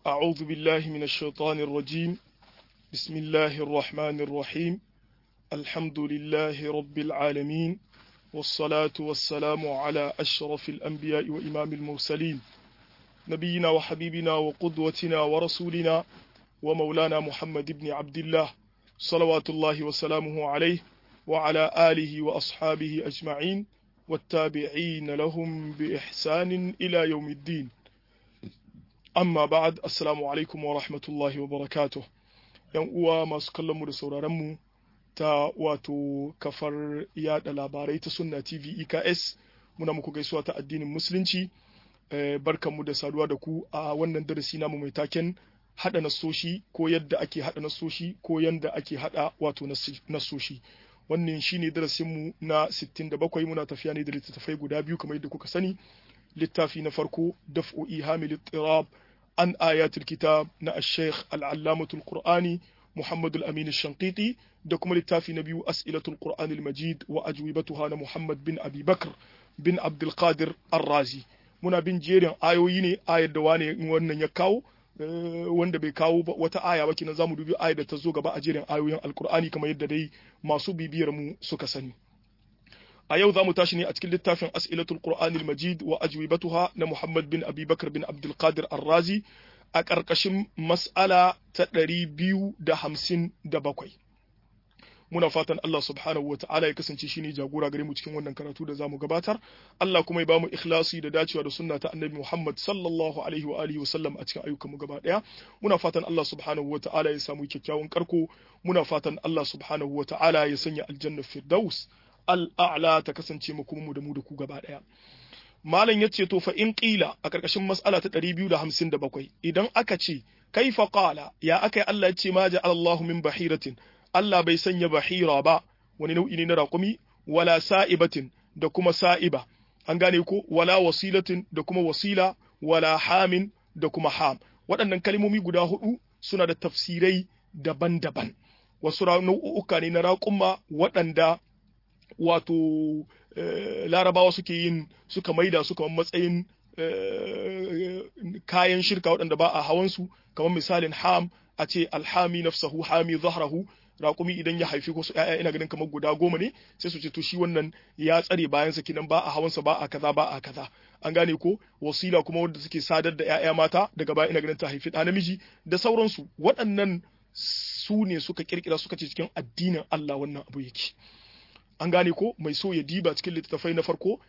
أعوذ بالله من الشيطان الرجيم بسم الله الرحمن الرحيم الحمد لله رب العالمين والصلاة والسلام على أشرف الأنبياء وإمام المرسلين نبينا وحبيبنا وقدوتنا ورسولنا ومولانا محمد بن عبد الله صلوات الله وسلامه عليه وعلى آله وأصحابه أجمعين والتابعين لهم بإحسان إلى يوم الدين amma ba'ad assalamu alaikum wa rahmatullahi wa barakatuh yan uwa masu kallon mu da sauraron mu ta wato kafar yada labarai ta sunna tv eks muna muku gaisuwa ta addinin musulunci barkan mu da saduwa da ku a wannan darasi namu mai taken hada nasoshi ko yadda ake hada nasoshi ko yadda ake hada wato nasoshi wannan shine darasin mu na 67 muna tafiya ne da littattafai guda biyu kamar yadda kuka sani littafi na farko daf'u ihamil ittirab عن آيات الكتاب نا الشيخ العلامة القرآني محمد الأمين الشنقيطي دكم للتافي نبي أسئلة القرآن المجيد وأجوبتها محمد بن أبي بكر بن عبد القادر الرازي muna bin jerin ayoyi ne ayar da wane wannan ya kawo wanda bai kawo wata aya ba kina zamu dubi ayar da ta zo gaba a jerin ayoyin alkur'ani kamar yadda dai masu bibiyar mu suka sani a yau za mu tashi ne a cikin littafin as'ilatul qur'anil majid wa ajwibatuha na muhammad bin abi bakar bin abdul qadir arrazi a ƙarƙashin mas'ala ta ɗari biyu da hamsin da bakwai muna fatan Allah subhanahu wa ta'ala ya kasance shi ne jagora gare mu cikin wannan karatu da zamu gabatar Allah kuma ya bamu ikhlasi da dacewa da sunna ta annabi Muhammad sallallahu alaihi wa alihi wa sallam a cikin ayyukan mu gaba daya muna fatan Allah subhanahu wa ta'ala ya samu kyakkyawan karko muna fatan Allah subhanahu wa ta'ala ya sanya aljanna firdaus al'a'la ta kasance mu kuma mu da mu da ku gaba ɗaya. Malam ya ce to fa in ƙila a ƙarƙashin mas'ala ta ɗari biyu da hamsin da bakwai idan aka ce kai fa ƙala ya aka yi Allah ya ce ma ja Allahu min bahiratin Allah bai sanya bahira ba wani nau'i ne na raƙumi wala sa'ibatin da kuma sa'iba an gane ko wala wasilatin da kuma wasila wala hamin da kuma ham waɗannan kalmomi guda hudu suna da tafsirai daban-daban wasu nau'uka ne na raƙumma waɗanda wato larabawa suke yin suka maida su kamar matsayin kayan shirka waɗanda ba a hawansu kamar misalin ham a ce alhami nafsahu hami zahrahu raƙumi idan ya haifi wasu ƴaƴa ina ganin kamar guda goma ne sai su ce to shi wannan ya tsare bayan sa kinan ba a hawansa ba a kaza ba a kaza an gane ko wasila kuma wanda suke sadar da ƴaƴa mata daga baya ina ganin ta haifi ɗa namiji da sauransu waɗannan su ne suka kirkira suka ce cikin addinin Allah wannan abu yake an gane ko mai so ya diba cikin littattafai na farko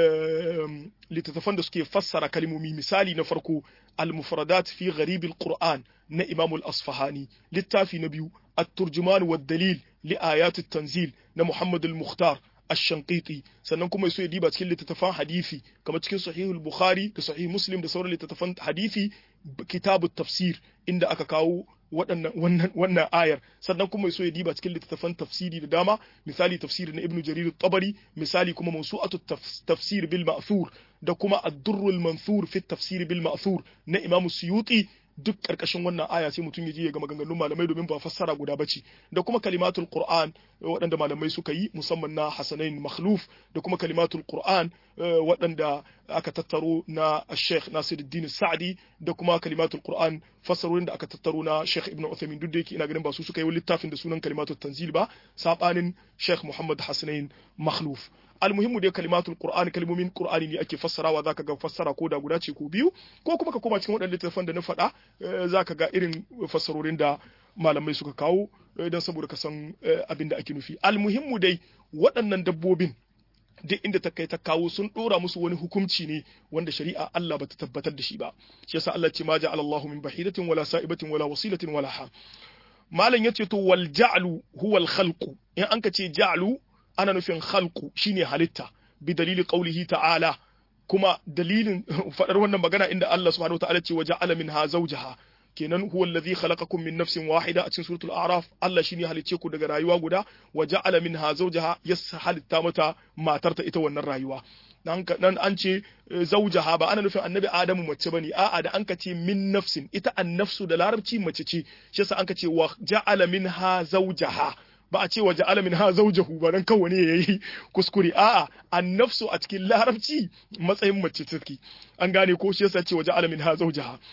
littattafan da suke fassara kalmomi misali na farko al-mufradat fi gharib al-qur'an na imam al-asfahani littafi na biyu at-turjuman wa dalil li ayat at-tanzil na muhammad al-mukhtar ash-shanqiti sannan kuma so ya diba cikin littattafan hadisi kamar cikin sahih al-bukhari da sahih muslim da sauran littattafan hadisi kitab tafsir inda aka kawo wannan wannan ayar sannan kuma so ya diba cikin littattafan tafsiri da dama misali tafsiri na ibnu jarir tabari misali kuma mawsu'atu tafsir bil ma'thur da kuma ad-durrul manthur fi tafsir bil ma'thur na imam suyuti duk karkashin wannan aya sai mutum ya je ya ga maganganun malamai domin ba fassara guda bace da kuma kalimatul qur'an waɗanda malamai suka yi musamman na hasanain makhluf da kuma kalimatul qur'an waɗanda aka tattaro na sheikh nasiruddin sa'di da kuma kalimatul qur'an fassarorin da aka tattaro na sheikh ibn uthaymin duk da yake ina ganin ba su suka yi littafin da sunan kalimatul tanzil ba sabanin sheikh muhammad hasanain makhluf almuhimmu dai kalimatul qur'an kalmomin qur'ani ne ake fassarawa zaka ga fassara ko da guda ce ko biyu ko kuma ka koma cikin waɗannan littattafan da na faɗa zaka ga irin fassarorin da malamai suka kawo don saboda ka san abin da ake nufi almuhimmu dai waɗannan dabbobin duk inda ta kai ta kawo sun dora musu wani hukunci ne wanda shari'a Allah bata tabbatar da shi ba shi yasa Allah ce ma ja'ala Allahu min bahidatin wala sa'ibatin wala wasilatin wala ha malam yace to wal ja'lu huwa al khalqu in an ka ce ja'lu ana nufin khalqu shine halitta bi dalili qaulihi ta'ala kuma dalilin fadar wannan magana inda Allah subhanahu wa ta'ala ce wa ja'ala minha zawjaha kenan huwa allazi khalaqakum min nafsin wahida a cikin suratul a'raf Allah shine halicce ku daga rayuwa guda wa ja'ala minha zawjaha yas halitta mata matarta ita wannan rayuwa nan an ce zaujaha ba ana nufin annabi adamu mace bane a'a da an ka ce min nafsin ita annafsu da larabci mace ce shi yasa an ka ce wa ja'ala minha zawjaha ba a ce wa ja'ala minha zawjahu ba dan kawai ne yayi kuskure a'a annafsu a cikin larabci matsayin mace take an gane ko shi yasa ce wa ja'ala minha zawjaha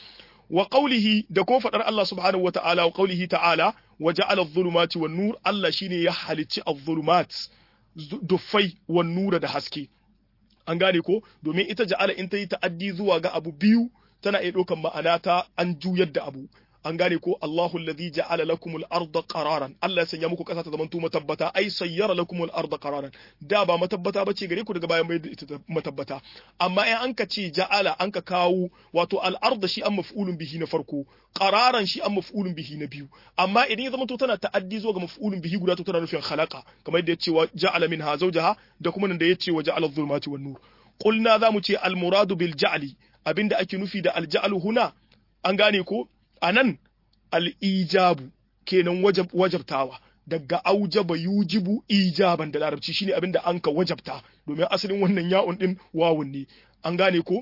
wa qawlihi da kuma fadar Allah subhanahu wa ta'ala wa qawlihi ta'ala wa ja'ala adh-dhulumati wan nur Allah shine ya halicci adh-dhulumat duffai wan nura da haske an gane ko domin ita ja'ala in ta yi ta'addi zuwa ga abu biyu tana iya ɗaukan ma'ana ta an juyar da abu an gane ko Allahu alladhi ja'ala lakumul arda qararan Allah ya sanya muku kasa ta zamanto matabbata ai sayyara lakumul arda qararan da ba matabbata bace gare ku daga bayan mai ita matabbata amma in an ka ce ja'ala an ka kawo wato al arda shi an maf'ulun bihi na farko qararan shi an maf'ulun bihi na biyu amma idan ya zamanto tana ta'addi zuwa ga maf'ulun bihi guda to tana nufin khalaqa kamar yadda ya ce wa ja'ala minha zawjaha da kuma nan da ya ce wa ja'ala adh-dhulumati wan nur qulna zamu ce al muradu bil ja'li abinda ake nufi da al ja'lu huna an gane ko a nan al'ijabu kenan wajabtawa daga aujaba yujibu ijaban da larabci shine abin da an ka wajabta domin asalin wannan ya'un din wawun ne an gane ko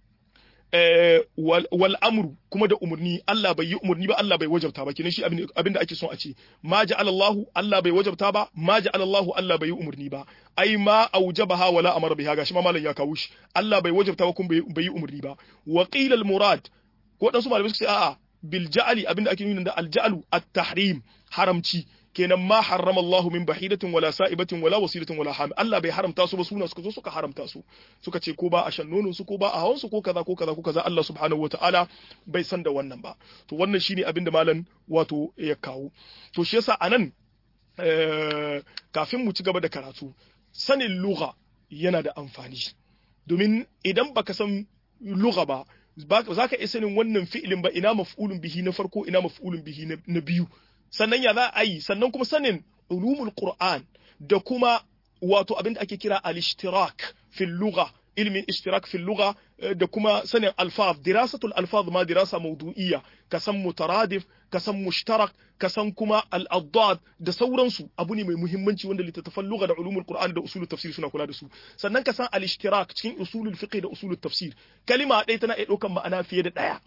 wal amru kuma da umarni Allah bai yi umarni ba Allah bai wajabta ba kenan shi abin da ake son a ce ma ja'ala Allahu Allah bai wajabta ba ma ja'ala Allahu Allah bai yi umarni ba ai ma aujabaha wala amara biha gashi ma malam ya kawo shi Allah bai wajabta ba kuma bai yi umarni ba wa qila al murad ko dan su malamai suka ce a'a bil ja'ali abinda ake nuna da al ja'lu at tahrim haramci kenan ma harrama Allahu min bahidatin wala sa'ibatin wala wasilatin wala ham Allah bai haramta su ba suna suka zo suka haramta su suka ce ko ba a shan nonon su ko ba a hawan su ko kaza ko kaza ko kaza Allah subhanahu wataala bai san da wannan ba to wannan shine abinda malam wato ya kawo to shi yasa anan kafin mu ci gaba da karatu sanin lugha yana da amfani domin idan baka san lugha ba za ka iya sanin wannan fi'ilin ba ina maf'ulun bihi na farko ina maf'ulun bihi na biyu sannan ya za a yi sannan kuma sanin ulumul qur'an da kuma wato abin da ake kira al-ishtirak fil lugha ilmin ishtirak fil lugha da kuma sanin alfaz dirasatul alfaz ma dirasa mawdu'iyya ka san mutaradif ka san mushtarak ka san kuma al-addad da sauransu abu ne mai muhimmanci wanda littattafan lugha da ulumul qur'an da usulul tafsir suna kula da su sannan ka san al-ishtirak cikin usulul fiqh da usulul tafsir kalima ɗaya tana iya ɗaukan ma'ana fiye da ɗaya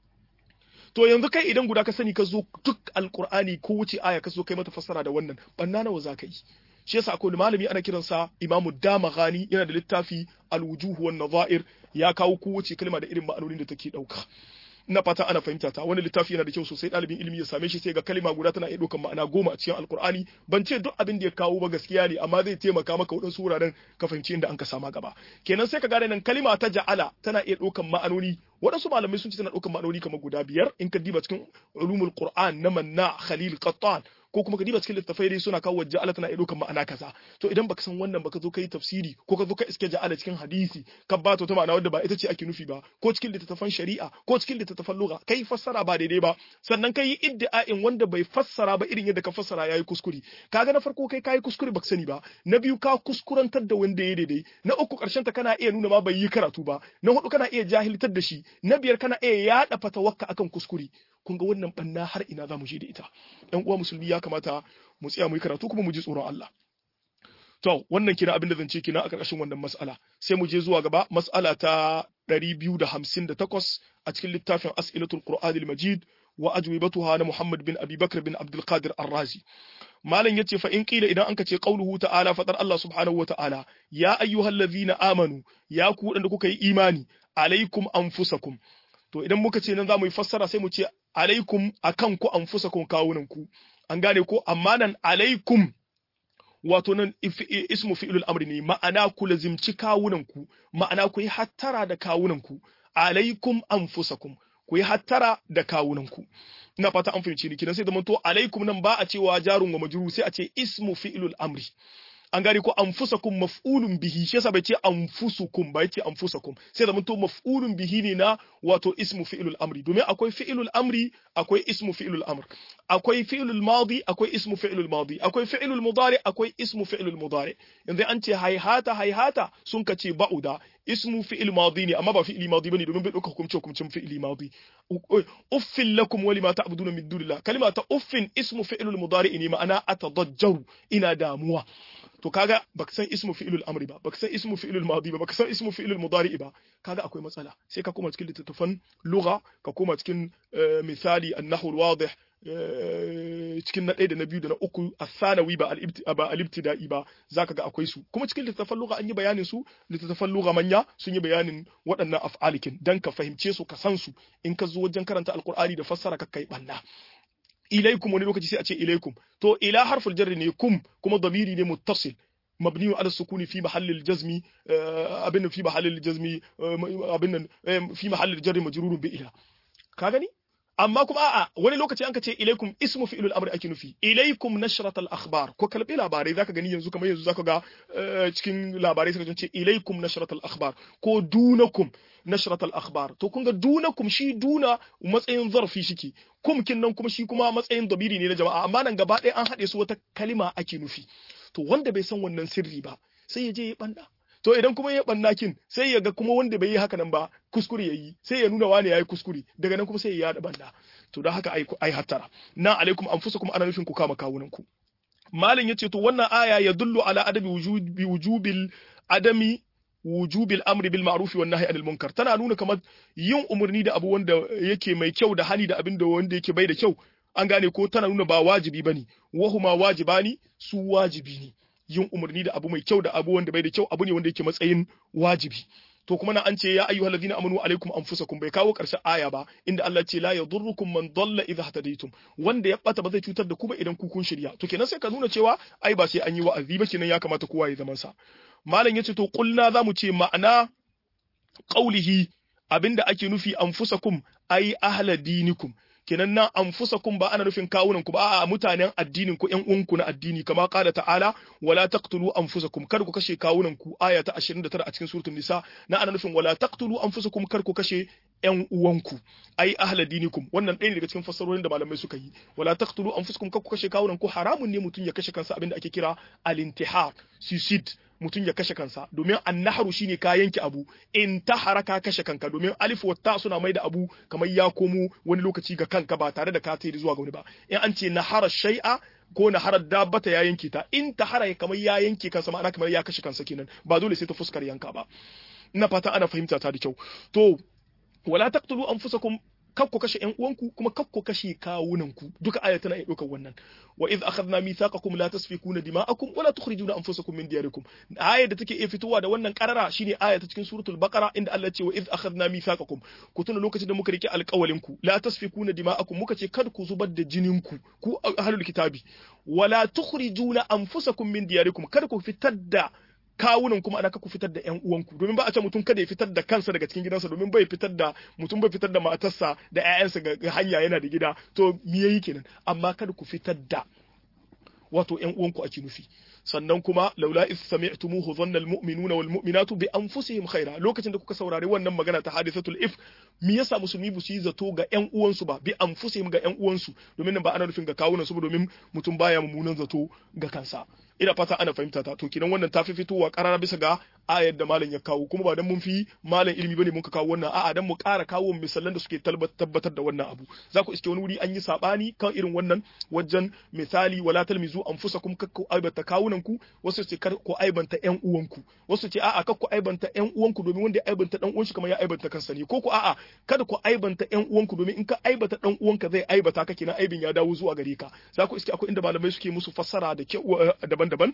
to yanzu kai idan guda ka sani ka zo duk alqur'ani ko wuce aya ka zo kai mata fassara da wannan banna nawa za ka yi shi yasa akwai malami ana kiransa imamu damaghani yana da littafi alwujuhu wan nadha'ir ya kawo kowace kalma da irin ma'anonin da take dauka ina fata ana fahimta ta wani littafi yana da kyau sosai ɗalibin ilimi ya same shi sai ga kalma guda tana iya ɗaukar ma'ana goma a cikin alkur'ani ban ce duk abin da ya kawo ba gaskiya ne amma zai taimaka maka waɗansu wuraren ka fahimci inda an ka sama gaba kenan sai ka gane nan kalma ta ja'ala tana iya ɗaukar ma'anoni waɗansu malamai sun ce tana ɗaukar ma'anoni kamar guda biyar in ka diba cikin ulumul qur'an na manna khalil qattan ko kuma ka diba cikin littafai dai suna kawo ja'ala tana iya ɗaukar ma'ana kaza to idan baka san wannan baka zo kai tafsiri ko ka zo ka iske ja'ala cikin hadisi ka ba ta ma'ana wadda ba ita ce ake nufi ba ko cikin littattafan shari'a ko cikin littattafan lugha kai fassara ba daidai ba sannan kai yi iddia'in wanda bai fassara ba irin yadda ka fassara yayi kuskure kaga na farko kai kai kuskure baka sani ba na biyu ka kuskurantar da wanda ya daidai na uku karshen ta kana iya nuna ma bai yi karatu ba na hudu kana iya jahiltar da shi na biyar kana iya yada fatawakka akan kuskure kun ga wannan banna har ina za mu je da ita ɗan uwa musulmi ya kamata mu tsaya mu yi karatu kuma mu ji tsoron Allah to wannan kina abin da zan ce kina a ƙarƙashin wannan mas'ala sai mu je zuwa gaba mas'ala ta 258 a cikin littafin as'ilatul qur'anil majid wa ajwibatuha na Muhammad bin Abi Bakr bin Abdul Qadir Ar-Razi malam yace fa in qila idan anka ce qauluhu ta'ala fadar Allah subhanahu wa ta'ala ya ayyuhallazina amanu ya ku wadanda kuka yi imani alaikum anfusakum to idan muka ce nan za mu yi fassara sai mu ce alaikum akan ku anfusakum kawunan ku an gane ko amma nan alaikum wato nan ismu fi'lul amri ne ma'ana ku lazimci kawunan ku ma'ana ku yi hattara da kawunan ku alaikum anfusakum ku yi hattara da kawunan ku ina fata an fahimci ni kidan sai zaman to alaikum nan ba a cewa jarun wa majrur sai a ce ismu fi'lul amri an gane ko anfusakum maf'ulun bihi shi yasa bai ce anfusukum ba yace anfusakum sai da to maf'ulun bihi ne na wato ismu fi'lul amri domin akwai fi'lul amri akwai ismu fi'lul amr akwai fi'lul madi akwai ismu fi'lul madi akwai fi'lul mudari akwai ismu fi'lul mudari yanzu an ce hayhata hayhata sun ka ce ba'uda ismu fi'il madi ne amma ba fi'ili madi bane domin bai dauka hukumce hukumcin fi'ili madi uffin lakum wa lima ta'buduna min dunillah kalma ta uffin ismu fi'lul mudari ne ma'ana atadajjaru ina damuwa to to kaga baka san ismu fi'ilul amri ba baka san ismu fi'ilul madi ba baka san ismu fi'ilul mudari ba kaga akwai matsala sai ka koma cikin littattafan lugha ka koma cikin misali an-nahwu al-wadih cikin na ɗaya da na biyu da na uku a sanawi ba al-ibtida'i ba zaka ga akwai su kuma cikin littattafan lugha an yi bayanin su littattafan lugha manya sun yi bayanin waɗannan af'alikin dan ka fahimce su ka san su in ka zo wajen karanta alqur'ani da fassara ka kai banna ilaikum wani lokaci sai a ce ilaikum to ila harful jarri ne kum kuma damiri ne muttasil مبني على السكون في محل الجزم abin في محل الجزم abin في محل الجر مجرور بإلى ka gani amma kuma a'a wani lokaci an ka ce ilaikum ismu fi'ilul amri ake nufi ilaikum nashrat al akhbar ko kalbi labarai zaka gani yanzu kamar yanzu zaka ga cikin labarai suka ce ilaikum nashrat al akhbar ko dunakum nashrat al akhbar to kun ga dunakum shi duna matsayin zarfi shike kum kin nan kuma shi kuma matsayin dabiri ne na jama'a amma nan gaba ɗaya an haɗe su wata kalima ake nufi to wanda bai san wannan sirri ba sai ya je ya banda to idan kuma ya banna kin sai ya ga kuma wanda bai yi haka nan ba kuskure ya yi sai ya nuna wani ya yi kuskure daga nan kuma sai ya yada banda to don haka ai hattara na alaikum anfusakum ana nufin ku kama kawunan ku malin yace to wannan aya ya dullu ala adabi wujubi wujubil adami wujubil amri bil ma'ruf wan nahyi anil munkar tana nuna kamar yin umarni da abu wanda yake mai kyau da hani da abin da wanda yake bai da kyau an gane ko tana nuna ba wajibi bane wahuma wajibani su wajibi ne yin umarni da abu mai kyau da abu wanda bai da kyau abu ne wanda yake matsayin wajibi to kuma na an ce ya ayyuhal ladina amanu alaikum anfusakum bai kawo karshen aya ba inda Allah ce la yadurrukum man dalla idha hadaytum wanda ya bata ba zai cutar da ku ba idan ku kun shirya to kenan sai ka nuna cewa ai ba sai an yi wa'azi ba kenan ya kamata kowa ya zaman sa malam yace to kulna zamu ce ma'ana qaulihi abinda ake nufi anfusakum ai ahla dinikum kenan nan anfusakum ba ana nufin kawunan ku ba a mutanen addinin ku ƴan uwanku na addini kama qala ta'ala wala taqtulu anfusakum kar ku kashe kawunan ku aya ta 29 a cikin suratul nisa na ana nufin wala taqtulu anfusakum kar ku kashe ƴan uwanku ai ahla dinikum wannan ɗaya ne daga cikin fassarorin da malamai suka yi wala taqtulu anfusakum kar ku kashe kawunan ku haramun ne mutum ya kashe kansa abinda ake kira al-intihar suicide mutum ya kashe kansa domin annaharu shine ka yanke abu in ta haraka kashe kanka domin alif wa ta suna mai da abu kamar ya komo wani lokaci ga kanka ba tare da ka tayi zuwa ga wani ba in an ce nahara shay'a ko naharar dabbata ya yanke ta in ta hara kamar ya yanke kansa ma'ana kamar ya kashe kansa kenan ba dole sai ta fuskar yanka ba ina fata ana fahimta ta da kyau to wala taqtulu anfusakum kar ku kashe ƴan uwanku kuma kar ku kashe kawunanku duka aya tana iya ɗaukar wannan wa idh akhadna mithaqakum la tasfikuna dima'akum wa la tukhrijuna anfusakum min diyarikum aya da take iya fitowa da wannan karara shine aya ta cikin suratul baqara inda Allah ce wa idh akhadna mithaqakum ku tuna lokacin da muka rike alƙawalin ku la tasfikuna dima'akum muka ce kada ku zubar da jinin ku ku ahlul kitabi wa la tukhrijuna anfusakum min diyarikum kada ku fitar da kawunan kuma ana ku fitar da ƴan uwanku domin ba a ce mutum kada ya fitar da kansa daga cikin gidansa domin bai fitar da mutum bai fitar da matarsa da ƴaƴansa ga hanya yana da gida to me yayi kenan amma kada ku fitar da wato ƴan uwanku ake nufi sannan kuma laula is sami'tumuhu dhanna almu'minuna wal mu'minatu bi anfusihim khaira lokacin da kuka saurari wannan magana ta hadisatul if me yasa musulmi bu su yi zato ga ƴan uwansu ba bi anfusihim ga ƴan uwansu domin nan ba ana nufin ga kawunan su ba domin mutum baya mummunan zato ga kansa ina fata ana fahimta ta to kinan wannan ta fi fitowa karara bisa ga ayar da malam ya kawo kuma ba dan mun fi malam ilimi bane mun ka kawo wannan a'a dan mu ƙara kawo misalan da suke tabbatar da wannan abu za ku iske wani wuri an yi sabani kan irin wannan wajen misali wala talmizu anfusakum kakku aibata kawunan ku wasu ce kar ku aibanta ƴan uwanku wasu ce a'a kakku aibanta ƴan uwanku domin wanda ya aibanta dan uwan shi kamar ya aibanta kansa ne ko ku a'a kada ku aibanta ƴan uwanku domin in ka aibata dan uwanka zai aibata ka kenan aibin ya dawo zuwa gare ka za ku iske akwai inda malamai suke musu fassara da kyau daban-daban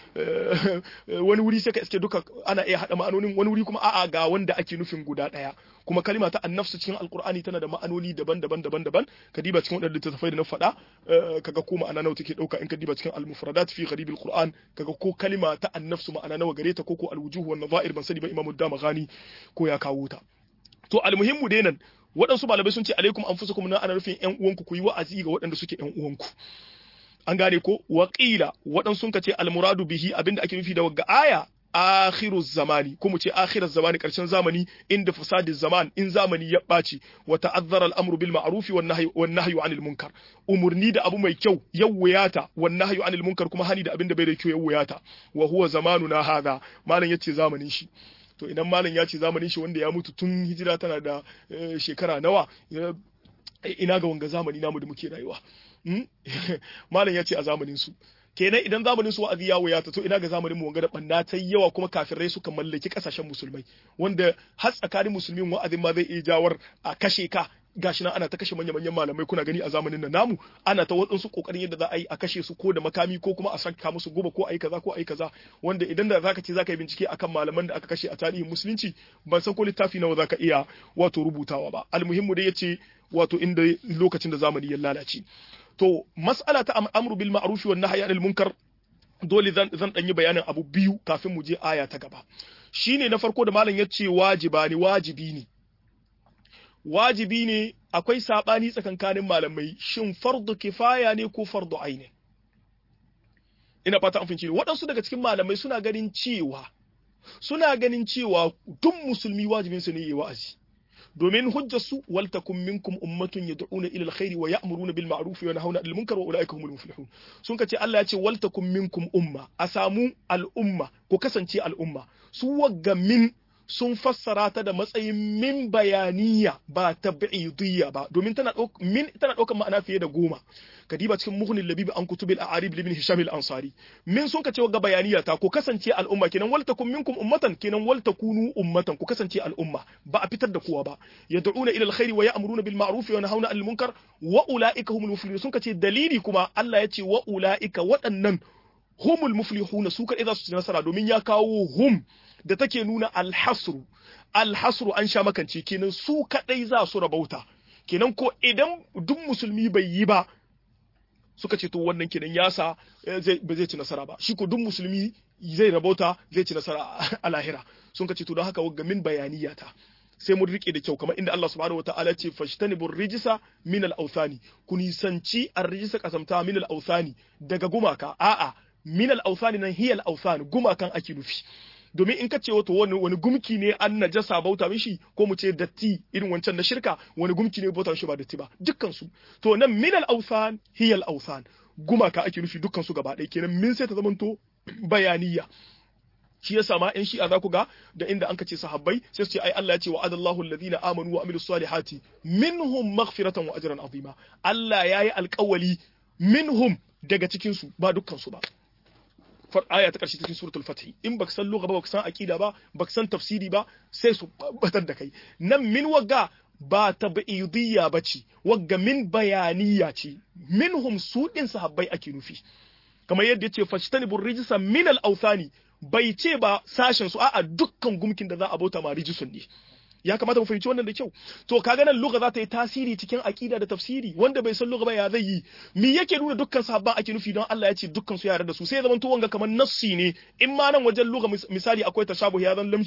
wani wuri sai ka iske duka ana iya haɗa ma'anonin wani wuri kuma a'a ga wanda ake nufin guda ɗaya kuma kalima ta annafsu cikin alkur'ani tana da ma'anoni daban-daban daban-daban ka diba cikin waɗanda littattafai da na faɗa kaga ko ma'ana nawa take ɗauka in ka diba cikin al-mufradat fi gharib al-qur'an kaga ko kalima ta annafsu ma'ana nawa gare ta ko ko al-wujuh wan nadha'ir ban sani ba imamu damaghani ko ya kawo ta to almuhimmu dai nan waɗansu malamai sun ce alaikum anfusakum na ana nufin ƴan uwanku ku yi wa'azi ga waɗanda suke ƴan uwanku an gane ko waƙila waɗansu sun ce almuradu bihi abinda ake nufi da wagga aya akhiru zamani ko mu ce akhirar zamani karshen zamani inda fasadi zaman in zamani ya ɓaci wa ta'azzara al'amru bil ma'rufi wan nahyi wan nahyu anil munkar umurni da abu mai kyau yawwayata wan nahyu anil munkar kuma hani da abin da bai da kyau yawwayata wa huwa zamanuna hadha malam yace zamanin shi to idan malam ya ce zamanin shi wanda ya mutu tun hijira tana da shekara nawa ina ga wanga zamani namu da muke rayuwa malam ya ce a zamanin su kenan idan zamanin su wa'azi ya waya to ina ga zamanin mu wanga da banna ta yawa kuma kafirai suka mallaki kasashen musulmai wanda har tsakanin musulmin wa'azin ma zai iya jawar a kashe ka gashi nan ana ta kashe manya-manyan malamai kuna gani a zamanin nan namu ana ta waɗansu kokarin yadda za a yi a kashe su ko da makami ko kuma a saka musu guba ko a yi kaza ko a yi kaza wanda idan da zaka ce zaka yi bincike akan malaman da aka kashe a tarihin musulunci ban san ko littafi nawa zaka iya wato rubutawa ba almuhimmu dai yace wato inda lokacin da zamani ya lalace to mas'ala ta amru bil ma'ruf wan nahyi anil munkar dole zan zan dan yi bayanin abu biyu kafin mu je aya ta gaba shine na farko da malam yace wajiba ne wajibi ne wajibi ne akwai sabani tsakankanin malamai shin fardu kifaya ne ko fardu aini ina fata an fince waɗansu daga cikin malamai suna ganin cewa suna ganin cewa duk musulmi wajibin su ne yi wa'azi domin hujjar su wal takum minkum ummatun yad'una ila alkhairi wa ya'muruna bil ma'ruf wa yanhauna 'anil munkar wa ulaika humul muflihun sun kace Allah ya ce wal takum minkum umma a samu al'umma ko kasance al'umma su wagga min sun fassara ta da matsayin min bayaniya ba tab'idiyya ba domin tana min tana daukar ma'ana fiye da goma kadiba cikin muhnil labib an kutubil a'arib ibn hisham al-ansari min sun kace ga bayaniya ta ko kasance al'umma kenan wal takum minkum ummatan kenan wal takunu ummatan ku kasance al'umma ba a fitar da kowa ba yad'una ila alkhairi wa ya'muruna bil ma'ruf wa yanhauna 'anil munkar wa ulaika humul muflihun sun kace dalili kuma Allah ya ce wa ulaika waɗannan humul muflihuna su kadai za su ci nasara domin ya kawo hum da take nuna alhasru alhasru an sha makance kenan su kadai za su rabauta kenan ko idan duk musulmi bai yi ba suka ce to wannan kenan yasa zai ba zai ci nasara ba shi ko duk musulmi zai rabauta zai ci nasara a lahira sun ka ce to don haka ga min bayaniyata sai mun rike da kyau kamar inda Allah subhanahu wataala ce fashtanibur rijisa min al-awthani ku nisanci ar-rijisa kasamta min al-awthani daga gumaka a'a min al-awthani nan hiya al-awthan gumakan ake nufi domin in ka ce wato wani wani gumki ne an najasa bauta mishi ko mu ce datti irin wancan na shirka wani gumki ne bauta mishi ba datti ba dukkan su to nan min al-awthan hiya al-awthan gumaka ake nufi dukkan su gaba ɗaya kenan min sai ta zamanto bayaniya shi yasa ma yan shi'a za ku ga da inda an ce sahabbai sai su ce ai Allah ya ce wa adallahu alladhina amanu wa amilus salihati minhum maghfiratan wa ajran azima Allah yayi alƙawali minhum daga cikin su ba dukkan su ba aya ta ƙarshe cikin suratul fath in baka san lugha ba baka san aqida ba baka san tafsiri ba sai su batar da kai nan min wagga ba tab'idiyya bace wagga min bayaniya ce minhum su din sahabbai ake nufi kamar yadda yace fashtanibur rijsa min al-awthani bai ce ba sashen su a'a dukkan gumkin da za a bauta ma rijisun ne ya kamata mu fahimci wannan da kyau to kaga nan lugha za ta yi tasiri cikin aqida da tafsiri wanda bai san lugha ba ya zai yi me yake nuna dukkan sahabban ake nufi don Allah ya ce dukkan su yare da su sai zaman to wanga kamar nassi ne in ma nan wajen lugha misali akwai tashabuh ya zan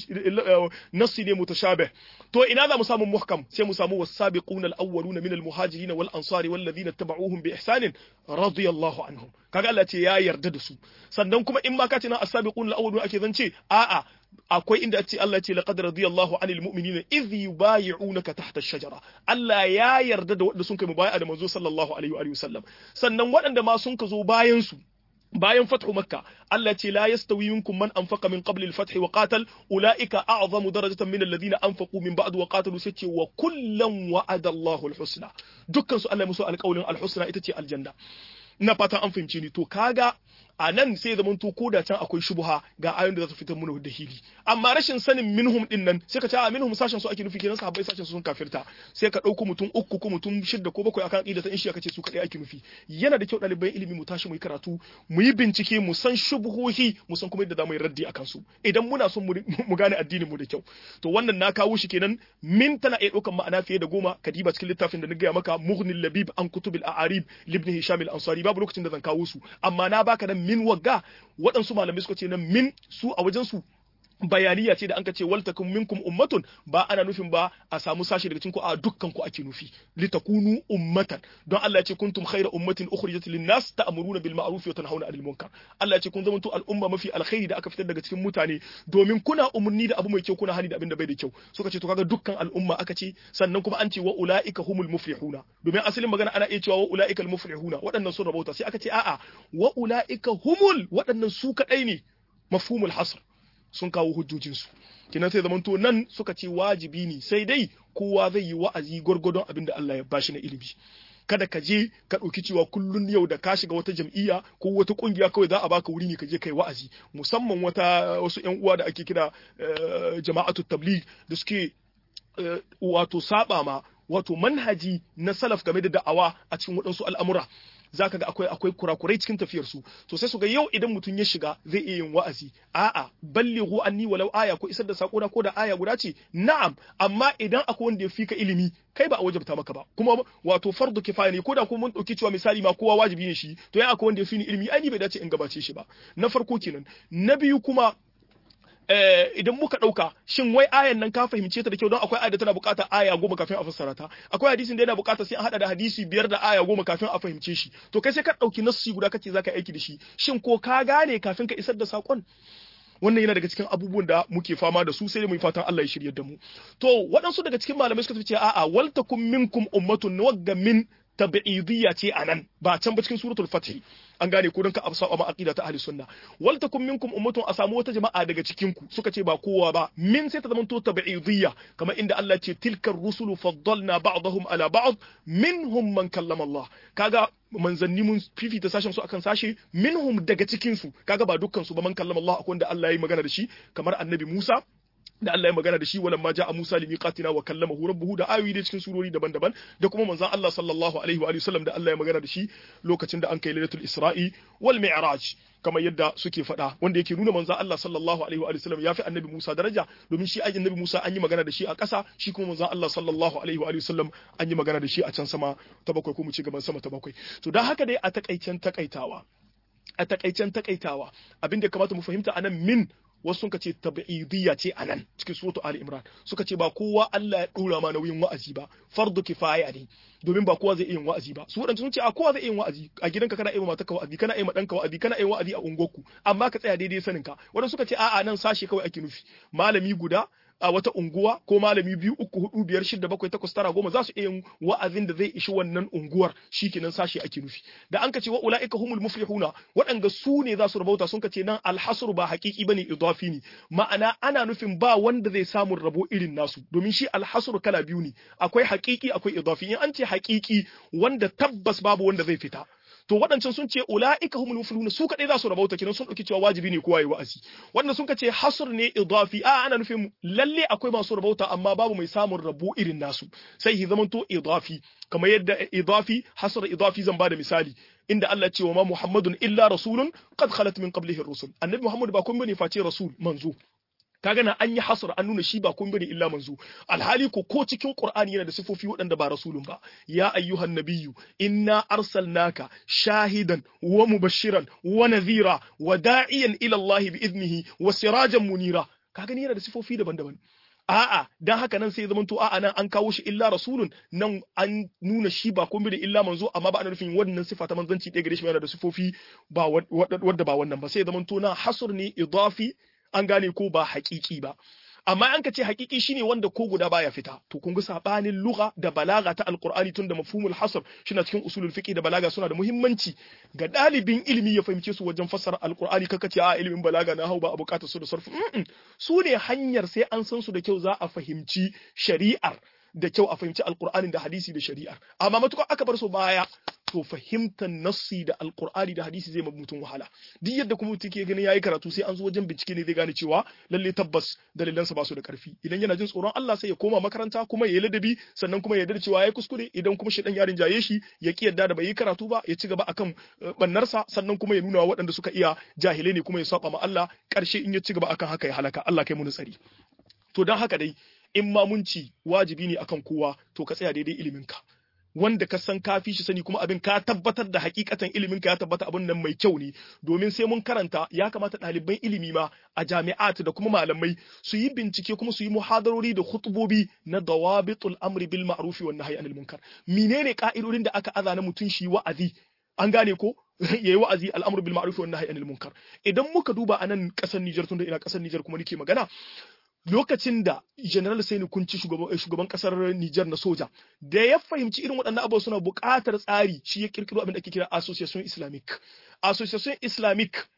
nassi ne mutashabih to ina za mu samu muhkam sai mu samu wasabiquna al-awwaluna min al-muhajirin wal ansari wal ladina tabauhum bi ihsanin radiyallahu anhum kaga Allah ce ya yarda da su sannan kuma in ma ka ce na as-sabiquna al-awwaluna ake zance a'a akwai inda ce Allah ce laqad radiyallahu anil mu'minina idh yubayyi'unaka tahta ash-shajara Allah ya yarda da wanda sun kai mubayi'a da manzo sallallahu alaihi wa sallam sannan waɗanda ma sun ka zo bayan su bayan fathu makka Allah ce la yastawi minkum man anfaqa min qabli al-fath wa qatal ulaika a'zamu darajatan min alladhina anfaqu min ba'd wa qatalu sai ce wa kullan wa'ada Allahu al-husna dukkan su Allah musu alƙawlin al-husna ita ce aljanna ina fatan an fahimce ni to kaga a nan sai zaman to ko da can akwai shubha ga ayoyin da za su fitar mana da hili amma rashin sanin minhum din nan sai ka ce a minhum sashen su ake nufi kenan sahabbai sashen su sun kafirta sai ka dauko mutum uku ko mutum shidda ko bakwai akan aqida ta in shi aka ce su kadai ake nufi yana da kyau ɗaliban ilimi mu tashi mu yi karatu mu yi bincike mu san shubhohi mu san kuma yadda za mu yi raddi akan su idan muna son mu gane addinin mu da kyau to wannan na kawo shi kenan min tana iya ɗaukan ma'ana fiye da goma kadiba cikin littafin da na gaya maka mughnil labib an kutubil a'arib libni hisham al-ansari babu lokacin da zan kawo su amma na baka nan min wagga waɗansu malamai suka ce nan min su a wajen su bayaniya ce da an ka ce wal takum minkum ummatun ba ana nufin ba a samu sashi daga cikin ku a dukkan ku ake nufi litakunu ummatan don Allah ya ce kuntum khayra ummatin ukhrijat lin-nas ta'muruna bil ma'ruf wa tanhauna 'anil munkar Allah ya ce kun zamanto al'umma mafi alkhairi da aka fitar daga cikin mutane domin kuna umurni da abu mai kyau kuna hani da abin da bai da kyau suka ce to kaga dukkan al'umma aka ce sannan kuma an ce wa ulaika humul muflihuna domin asalin magana ana iya cewa wa ulaika al muflihuna waɗannan sun rabauta sai aka ce a'a wa ulaika humul waɗannan su kadai ne mafhumul hasr sun kawo hujjojinsu kinan sai zamanto nan suka ce wajibi ne sai dai kowa zai yi wa'azi gwargwadon abin da Allah ya bashi na ilimi kada ka je ka ɗauki cewa kullun yau da ka shiga wata jam'iyya ko wata kungiya kawai za a baka wuri ne ka je kai wa'azi musamman wata wasu ƴan uwa da ake kira jama'atu tabligh da suke wato saba ma wato manhaji na salaf game da da'awa a cikin waɗansu al'amura zaka ga akwai akwai kurakurai cikin tafiyar su to sai su ga yau idan mutum ya shiga zai iya yin wa'azi a'a ballighu anni walau aya ko isar da sako na ko da aya guda ce na'am amma idan akwai wanda ya fika ilimi kai ba a wajabta maka ba kuma wato fardu kifaya ne ko da kuma mun dauki cewa misali ma kowa wajibi ne shi to ya akwai wanda ya fi ni ilimi ai ni bai dace in gabace shi ba na farko kenan na biyu kuma idan muka ɗauka shin wai ayan nan ka fahimce ta da kyau don akwai aya da tana buƙatar aya goma kafin a fassara ta akwai hadisin da yana buƙatar sai an haɗa da hadisi biyar da aya goma kafin a fahimce shi to kai sai ka ɗauki nassi guda kace zaka aiki da shi shin ko ka gane kafin ka isar da saƙon wannan yana daga cikin abubuwan da muke fama da su sai mu yi fatan Allah ya shiryar da mu to waɗansu daga cikin malamai suka ce a'a wal takum minkum ummatun wagga min tabi'idiyya ce anan ba can ba cikin suratul fatih an gane ko don ka saba ma aqida ta ahli sunna wal takum minkum ummatun a samu wata jama'a daga cikin ku suka ce ba kowa ba min sai ta zama to tabi'idiyya kamar inda Allah ce tilkar rusulu faddalna ba'dahum ala ba'd minhum man kallama Allah kaga manzanni mun fifita sashen su akan sashe minhum daga cikin su kaga ba dukkan su ba man kallama Allah akwai wanda Allah ya yi magana da shi kamar annabi Musa da Allah ya magana da shi walan ma ja'a Musa limiqatina wa kallamahu rabbuhu da ayoyi da cikin surori daban-daban da kuma manzon Allah sallallahu alaihi wa sallam da Allah ya magana da shi lokacin da an kai lailatul Isra'i wal Mi'raj kamar yadda suke faɗa wanda yake nuna manzon Allah sallallahu alaihi wa sallam yafi annabi Musa daraja domin shi annabi Musa an yi magana da shi a ƙasa shi kuma manzon Allah sallallahu alaihi wa sallam an yi magana da shi a can sama ta bakwai ko mu ci gaban sama ta bakwai to dan haka dai a takaicen takaitawa a takaicen takaitawa abin da kamata mu fahimta anan min wasu suka ce tabi'idiyya ce a nan cikin suratu Ali Imran suka ce ba kowa Allah ya dora ma nauyin wa'azi ba fardu kifaya ne domin ba kowa zai iya yin wa'azi ba su wadanda sun ce a kowa zai iya yin wa'azi a gidanka kana iya matarka wa'azi kana iya madanka wa'azi kana iya wa'azi a unguwarku amma ka tsaya daidai sanin ka wadanda suka ce a'a nan sashe kawai ake nufi malami guda a wata unguwa ko malami biyu uku hudu biyar shida bakwai takwas tara goma za su iya yin wa'azin da zai ishi wannan unguwar shikenan sashi ake nufi da an ka ce wa ulaika humul muflihuna waɗanda su ne za su rabauta sun ka ce nan alhasru ba haƙiƙi bane idafi ne ma'ana ana nufin ba wanda zai samu rabo irin nasu domin shi alhasru kala biyu ne akwai haƙiƙi akwai idafi in an ce haƙiƙi wanda tabbas babu wanda zai fita to waɗancan sun ce ula'ika humul muflihun su kadai za su rabauta kenan sun dauki cewa wajibi ne kowa yi wa'azi wanda sun ce hasr ne idafi a ana nufin lalle akwai masu rabauta amma babu mai samun rabo irin nasu sai hi zamanto idafi kamar yadda idafi hasr idafi zan bada misali inda Allah ce wa ma Muhammadun illa rasulun qad khalat min qablihi rusul annabi Muhammad ba kun bane face rasul manzo kaga na an yi hasar an nuna shi ba kun bane illa manzo alhali ko ko cikin qur'ani yana da sifofi waɗanda ba rasulun ba ya ayyuhan nabiyyu inna arsalnaka shahidan wa mubashiran wa nadhira wa da'iyan ila Allah bi idnihi wa sirajan munira kaga ni yana da sifofi daban-daban a'a dan haka nan sai zaman to a'a nan an kawo shi illa rasulun nan an nuna shi ba kun bane illa manzo amma ba ana nufin wannan sifa ta manzanci ɗaya gare shi yana da sifofi ba wadda ba wannan ba sai zaman to na hasr ne idafi an gane ko ba haƙiƙi ba amma an ka ce haƙiƙi shine wanda ko guda baya fita to kun ga sabanin lugha da balaga ta alqur'ani tun da mafhumul hasr shina cikin usulul fiqh da balaga suna da muhimmanci ga dalibin ilimi ya fahimce su wajen fassara alqur'ani kaka ce a ilimin balaga na hau ba a bukatar su da sarfu su ne hanyar sai an san su da kyau za a fahimci shari'ar da kyau a fahimci alqur'anin da hadisi da shari'ar amma matukar aka bar su baya to fahimtar nassi da alkur'ani da hadisi zai mutum wahala duk yadda kuma mutum ke ganin yayi karatu sai an zo wajen bincike ne zai gane cewa lalle tabbas dalilansa ba su da karfi idan yana jin tsoron Allah sai ya koma makaranta kuma ya yi ladabi sannan kuma ya yarda cewa yayi kuskure idan kuma shi dan yarin jaye shi ya ki yarda da bai yi karatu ba ya ci gaba akan bannarsa sannan kuma ya nuna waɗanda suka iya jahilai ne kuma ya saba ma Allah karshe in ya ci gaba akan haka ya halaka Allah kai mu tsari to dan haka dai in ma mun ci wajibi ne akan kowa to ka tsaya daidai iliminka wanda ka san ka fi shi sani kuma abin ka tabbatar da hakikatan ilimin ka ya tabbata abin nan mai kyau ne domin sai mun karanta ya kamata ɗaliban ilimi ma a jami'at da kuma malamai su yi bincike kuma su yi muhadarori da khutbobi na dawabitul amri bil ma'ruf wan nahyi anil munkar menene ka'idodin da aka aza na mutun shi wa'azi an gane ko yayi wa'azi al'amru bil ma'ruf wan nahyi anil munkar idan muka duba anan kasar Niger tunda ina kasar Niger kuma nake magana lokacin da general sai kunci shugaban kasar Nijar na soja da ya fahimci irin waɗannan abubuwa suna buƙatar tsari shi ya kirkiro abin da ake kira association islamic association islamic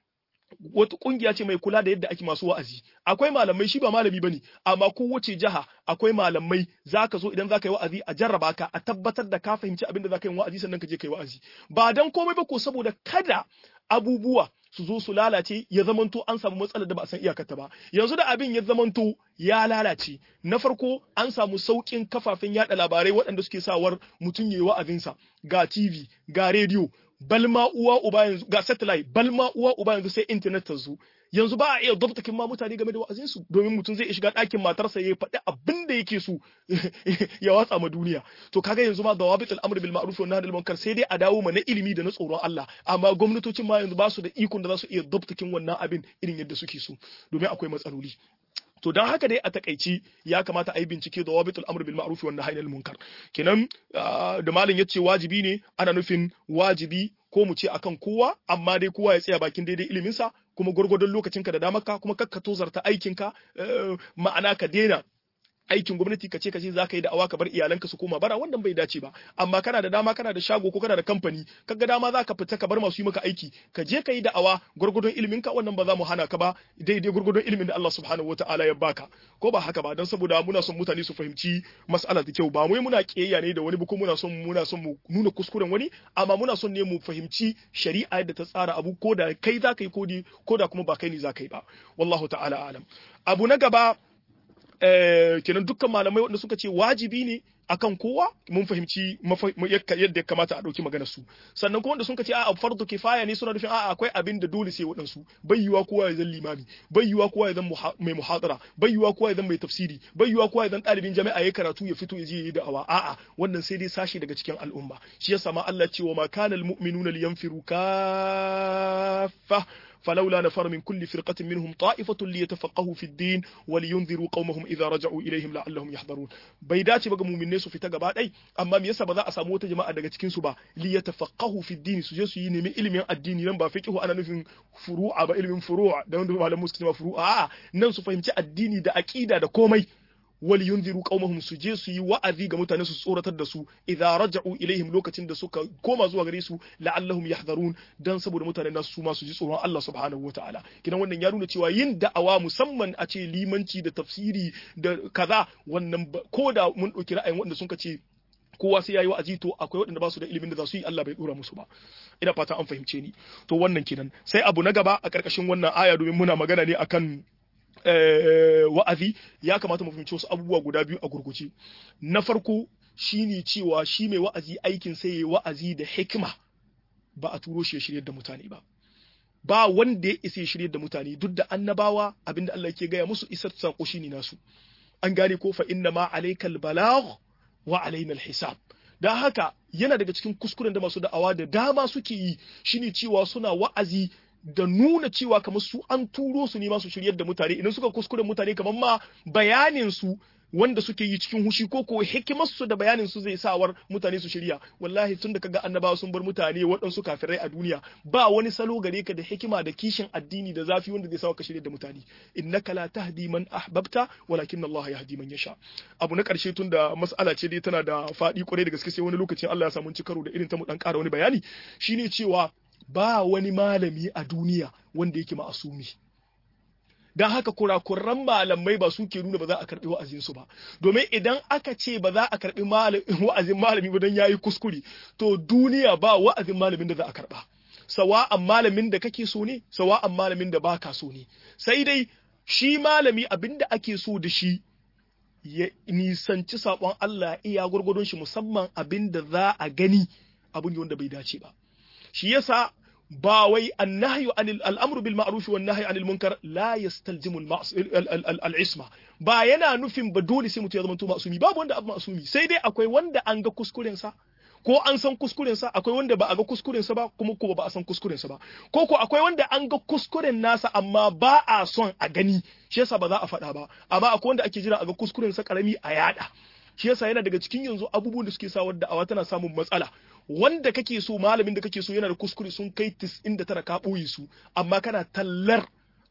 wata kungiya ce mai kula da yadda ake masu wa'azi akwai malamai shi ba malami bane amma kowace jiha akwai malamai zaka zo idan zaka yi wa'azi a jarraba ka a tabbatar da ka fahimci abin da zaka yi wa'azi sannan ka je ka yi wa'azi ba dan komai ba ko saboda kada abubuwa su zo su lalace ya zamanto an samu matsalar da ba a san iyakarta ba yanzu da abin ya zamanto ya lalace na farko an samu sauƙin kafafen yada labarai waɗanda suke sawar mutum ya yi wa'azinsa ga tv ga rediyo balma uwa uba yanzu ga satellite balma uwa uba yanzu sai internet ta zo yanzu ba a iya dabtakin ma mutane game da wa'azin su domin mutum zai shiga ɗakin matarsa ya faɗi abin da yake so ya watsa ma duniya to kaga yanzu ma dawabit al-amr bil ma'ruf wa nahy anil munkar sai dai a dawo ma na ilimi da na tsoron Allah amma gwamnatocin ma yanzu ba su da ikon da za su iya dabtakin wannan abin irin yadda suke so domin akwai matsaloli to don haka dai a takaici ya kamata a yi bincike da wabitul amr bil ma'ruf wa nahy anil munkar kenan da malam yace wajibi ne ana nufin wajibi ko mu ce akan kowa amma dai kowa ya tsaya bakin daidai ilimin sa kuma gurgurdon lokacinka da damarka kuma kakka tozarta aikinka ma'ana ka daina aikin gwamnati ka ce ka ce za ka yi da'awa ka bar iyalanka su koma bara wannan bai dace ba amma kana da dama kana da shago ko kana da kamfani kaga dama za ka fita ka bar masu yi maka aiki ka je ka yi da'awa gurgudun ilimin ka wannan ba za mu hana ka ba daidai gurgudun ilimin da Allah subhanahu wataala ya baka ko ba haka ba dan saboda muna son mutane su fahimci mas'ala da kyau ba mu muna kiyayya ne da wani ba ko muna son muna son mu nuna kuskuren wani amma muna son ne mu fahimci shari'a yadda ta tsara abu ko da kai za ka yi ko da kuma ba kai ne za ka yi ba wallahu ta'ala alam abu na gaba kenan dukkan malamai wanda suka ce wajibi ne akan kowa mun fahimci yadda ya kamata a ɗauki maganar su sannan kuma wanda suka ce a'a fardu kifaya ne suna nufin a'a akwai abin da dole sai waɗansu bai yiwa kowa ya zan limami bai yiwa kowa ya zan mai muhadara bai yiwa kowa ya zan mai tafsiri bai yiwa kowa ya zan ɗalibin jami'a ya karatu ya fito ya je yi da'awa a'a wannan sai dai sashi daga cikin al'umma shi yasa ma Allah ce wa ma kana al-mu'minuna liyanfiru kaffa فلولا نفر من كل فرقة منهم طائفة ليتفقهوا في الدين ولينذروا قومهم إذا رجعوا إليهم لعلهم يحذرون بيداتي بقى مؤمنين su fita gaba ɗai amma me yasa ba za a samu wata jama'a daga cikin su ba li yatafaqahu fi din su je su yi nemi ilimin addini nan ba fiqhu ana nufin furu'a ba ilimin furu'a da wanda malamu suke cewa furu'a a'a nan su fahimci addini da aqida da komai wal yunziru qaumahum su je su yi wa'azi ga mutane su tsoratar da su idza raja'u ilaihim lokacin da suka koma zuwa gare su la'allahum yahdharun dan saboda mutane nasu su ma su ji tsoron Allah subhanahu wataala kidan wannan ya nuna cewa yin da'awa musamman a ce limanci da tafsiri da kaza wannan ko da mun dauki ra'ayin wanda sun ce kowa sai yayi wa'azi to akwai waɗanda ba su da ilimin da za su yi Allah bai dora musu ba ina fata an fahimce ni to wannan kenan sai abu na gaba a karkashin wannan aya domin muna magana ne akan wa'azi ya kamata mu fahimci wasu abubuwa guda biyu a gurguje na farko shine cewa shi mai wa'azi aikin sai yayi wa'azi da hikima ba a turo shi ya shiryar da mutane ba ba wanda ya isa ya shiryar da mutane duk da annabawa abinda Allah ke gaya musu isar sako shine nasu an gane ko fa inna ma alaikal balagh wa alaina hisab dan haka yana daga cikin kuskuren da masu da'awa da dama suke yi shine cewa suna wa'azi da nuna cewa kamar su an turo su ne masu shiryar da mutane idan suka kuskure mutane kamar ma bayanin su wanda suke yi cikin hushi ko ko hikimar su da bayanin su zai sawar mutane su shirya wallahi tun da kaga annabawa sun bar mutane waɗansu kafirai a duniya ba wani salo gare ka da hikima da kishin addini da zafi wanda zai sawa ka shirya da mutane innaka la tahdi man ahbabta walakin Allah yahdi man yasha abu na karshe tun da mas'ala ce dai tana da faɗi kwarai da gaske sai wani lokacin Allah ya samu ci karo da irin ta mu dan ƙara wani bayani shine cewa ba wani malami a duniya wanda yake ma'asumi don haka kurakuran malamai ba su ke nuna ba za a karɓi wa'azinsu ba domin idan aka ce ba za a karɓi wa'azin malami ba don yayi kuskure to duniya ba wa'azin malamin da za a karɓa sawa'an malamin da kake so ne sawa'an malamin da baka so ne sai dai shi malami abinda ake so da shi ya nisanci saɓon Allah iya gwargwadon shi musamman abin da za a gani abin wanda bai dace ba shi yasa ba wai annahyu anil al'amru bil ma'ruf wan nahyi anil munkar la yastalzimu al isma ba yana nufin ba dole sai mutum ya zama to masumi babu wanda abu masumi sai dai akwai wanda an ga kuskuren sa ko an san kuskuren sa akwai wanda ba a ga kuskuren sa ba kuma ko ba a san kuskuren sa ba ko ko akwai wanda an ga kuskuren nasa amma ba a son a gani shi yasa ba za a faɗa ba amma akwai wanda ake jira a ga kuskuren sa karami a yada shi yasa yana daga cikin yanzu abubuwan da suke sa wadda awa tana samun matsala wanda kake so malamin da kake so yana da kuskure sun kai 99 ka ɓoye su amma kana tallar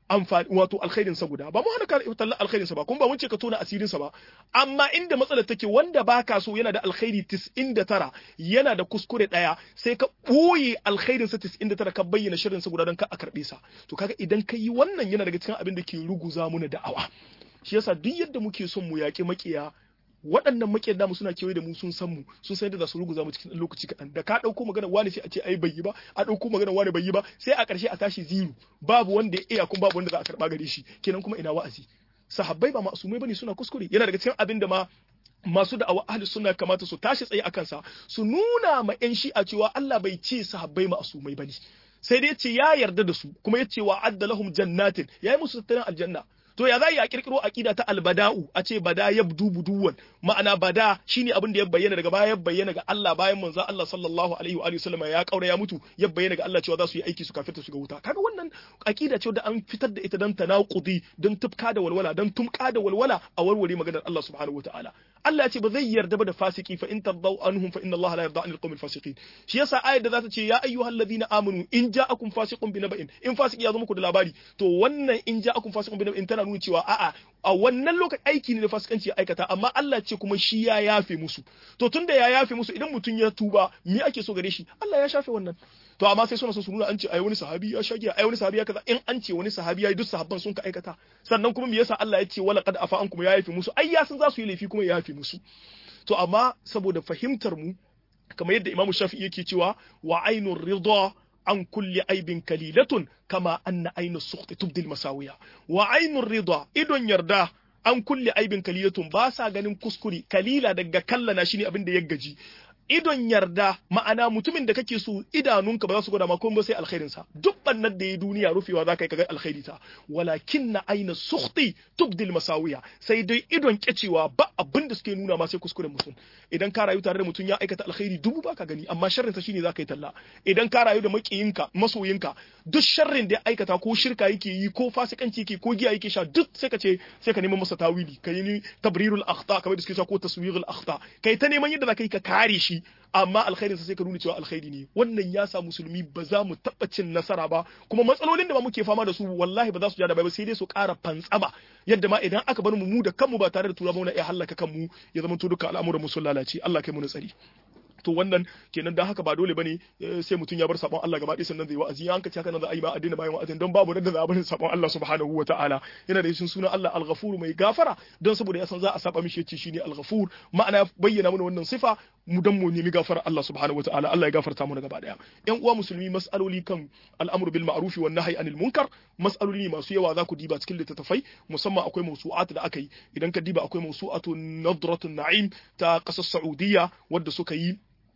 amfani wato alkhairin sa guda ba mu hana ka talla alkhairin sa ba kuma ba mun ce ka tona asirin sa ba amma inda matsalar take wanda baka so yana da alkhairi 99 yana da kuskure daya sai ka boye alkhairin sa 99 ka bayyana shirin sa guda don ka a karbe sa to kaga idan ka yi wannan yana daga cikin abin da ke ruguza muna da'awa shi yasa duk yadda muke son mu yaƙi makiya waɗannan makiyar namu suna kewaye da mu sun san mu sun san yadda za su ruguza mu cikin lokaci kaɗan da ka ɗauko magana wani sai a ce ai bai yi ba a ɗauko magana wani bai yi ba sai a ƙarshe a tashi ziru babu wanda ya iya kuma babu wanda za a karɓa gare shi kenan kuma ina wa'azi sahabbai ba ma'asumai bane suna kuskure yana daga cikin abin da ma masu da'awa ahli sunna kamata su tashi tsaye akan sa su nuna ma yan shi'a cewa Allah bai ce sahabbai ma'asumai bane sai dai ce ya yarda da su kuma ya ce wa adda lahum jannatin yayi musu tattalin aljanna to ya za a kirkiro aqida ta albada'u a ce bada yabdu buduwan ma'ana bada shine abin da ya bayyana daga baya ya bayyana ga Allah bayan manzo Allah sallallahu alaihi wa alihi wasallam ya kaura ya mutu ya bayyana ga Allah cewa za su yi aiki su kafirta su ga wuta kaga wannan aqida ce da an fitar da ita dan tanaqudi dan tufka da walwala dan tumka da walwala a warware maganar Allah subhanahu wataala Allah ya ce ba zai yarda ba da fasiki fa in tadaw anhum fa inna Allah la yarda anil qawmil fasiqin shi yasa ayar da za ta ce ya ayyuhal ladina amanu in ja'akum fasiqun binaba'in in fasiki ya zo muku da labari to wannan in ja'akum fasiqun binaba'in tana nuna cewa a'a a wannan lokaci aiki ne da fasikanci ya aikata amma Allah ce kuma shi ya yafe musu to tunda ya yafe musu idan mutum ya tuba me ake so gare shi Allah ya shafe wannan to amma sai suna so su nuna an ce ai wani sahabi ya shage ai wani sahabi ya kaza in an ce wani sahabi ya yi duk sahabban sun ka aikata sannan kuma me yasa Allah ya ce wala qad afa ankum ya yafe musu ai ya san za su yi laifi kuma ya yafe musu to amma saboda fahimtar mu kamar yadda Imam Shafi'i yake cewa wa ainur ridha an kulli aibin kalilatun kama anna ainu sukhti tubdil masawiya wa ainur ridha idon yarda an kulli aibin kalilatun ba sa ganin kuskure kalila daga kallana shine abin da ya gaji idon yarda ma'ana mutumin da kake so idanunka ba za su gwada ma komai ba sai alkhairin sa duk bannan da ya duniya rufewa za ka yi kaga alkhairi ta walakin na aina sukhti tubdil masawiya sai dai idon kecewa ba abin da suke nuna ma sai kuskuren mutum idan ka rayu tare da mutum ya aikata alkhairi dubu baka gani amma sharrin sa shine za ka yi talla idan ka rayu da makiyinka masoyinka duk sharrin da ya aikata ko shirka yake yi ko fasikanci yake ko giya yake sha duk sai ka ce sai ka neman masa tawili ka yi tabrirul akhta kamar da suke cewa ko taswirul akhta kai ta neman yadda za ka yi ka kare shi amma alkhairin sa sai ka nuna cewa alkhairi ne wannan ya sa musulmi ba za mu taɓa cin nasara ba kuma matsalolin da ba muke fama da su wallahi ba za su ja da ba sai dai su ƙara fantsama yadda ma idan aka bar mu mu da kanmu ba tare da tura na iya hallaka kanmu ya zama to duka al'amuran mu sun lalace Allah kai mu tsari to wannan kenan dan haka ba dole bane sai mutum ya bar sabon Allah gaba ɗaya sannan zai wa'azi an ka ci haka nan za a yi ba addini bayan wa'azin don babu da za a bar sabon Allah subhanahu wa ta'ala yana da yin sunan Allah al-ghafur mai gafara don saboda ya san za a saba mishi yace shine al-ghafur ma'ana bayyana mana wannan sifa mu dan mu nemi gafara Allah subhanahu wa ta'ala Allah ya gafarta mu gaba daya yan uwa musulmi mas'aloli kan al'amru bil ma'ruf wan nahyi anil munkar mas'aloli masu yawa za ku diba cikin littattafai musamman akwai mawsu'at da aka yi idan ka diba akwai mawsu'atu nadratun na'im ta kasar Saudiya wadda suka yi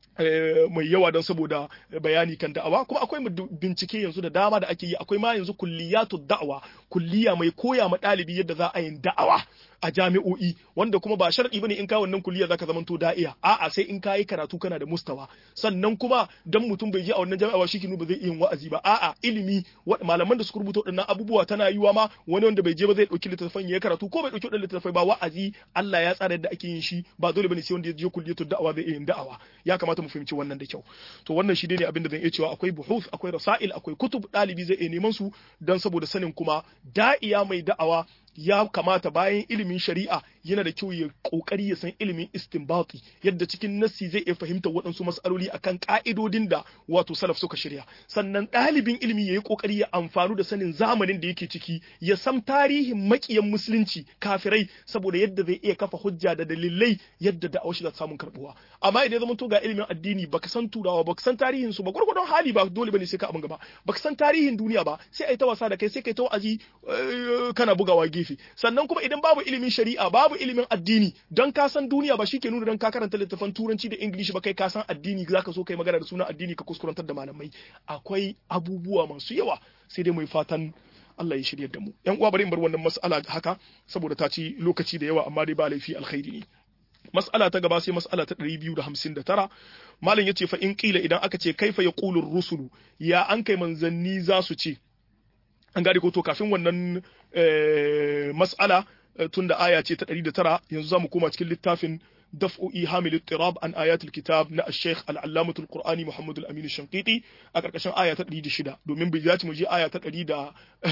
mai yawa don saboda bayani kan da'awa kuma akwai bincike yanzu da dama da ake yi akwai ma yanzu kulliyatu da'awa kulliya mai koya ma ɗalibi yadda za a yin da'awa a jami'o'i wanda kuma ba sharadi bane in ka wannan kulliya zaka zamanto da'iya a'a sai in ka yi karatu kana da mustawa sannan kuma dan mutum bai je a wannan jami'a ba shi ba zai iya yin wa'azi ba a'a ilimi malaman da suka rubuta waɗannan abubuwa tana yiwa ma wani wanda bai je ba zai ɗauki littattafan ya karatu ko bai ɗauki waɗannan littattafai ba wa'azi Allah ya tsara yadda ake yin shi ba dole bane sai wanda ya je kulliyatu da'awa zai iya yin da'awa ya kamata mu fahimci wannan da kyau to wannan shi ne abin da zan iya cewa akwai buhuth akwai rasail akwai kutub ɗalibi zai iya neman su dan saboda sanin kuma da'iya mai da'awa ya kamata bayan ilimin shari'a yana da kyau ya kokari ya san ilimin istinbati yadda cikin nassi zai iya fahimtar waɗansu mas'aloli akan ka'idodin da wato salaf suka shirya sannan ɗalibin ilimi ya yi kokari ya amfanu da sanin zamanin da yake ciki ya san tarihin makiyan musulunci kafirai saboda yadda zai iya kafa hujja da dalilai yadda da aushi da samun karbuwa amma idan zama to ga ilimin addini baka san turawa baka san tarihin su ba gurgurdon hali ba dole bane sai ka abin gaba baka san tarihin duniya ba sai ai ta wasa da kai sai kai ta wa'azi kana bugawa gefe sannan kuma idan babu ilimin shari'a babu ilimin addini don ka san duniya ba shike nuna don ka karanta littafan turanci da ingilishi ba kai ka san addini zaka so kai magana da sunan addini ka kuskurantar da malamai akwai abubuwa masu yawa sai dai mai fatan Allah ya shirya da mu yan uwa bari in bar wannan mas'ala haka saboda ta ci lokaci da yawa amma dai ba laifi alkhairi ne mas'ala ta gaba sai mas'ala ta 259 malam yace fa in qila idan aka ce kaifa yaqulu rusulu ya an kai manzanni za su ce an gane ko to kafin wannan mas'ala tun da aya ce ta 109 yanzu za mu koma cikin littafin daf'u ihamil ittirab an ayatul kitab na al-sheikh al-allamah al-qur'ani muhammad al-amin shanqiti a karkashin aya ta 106 domin bai dace mu je aya ta 100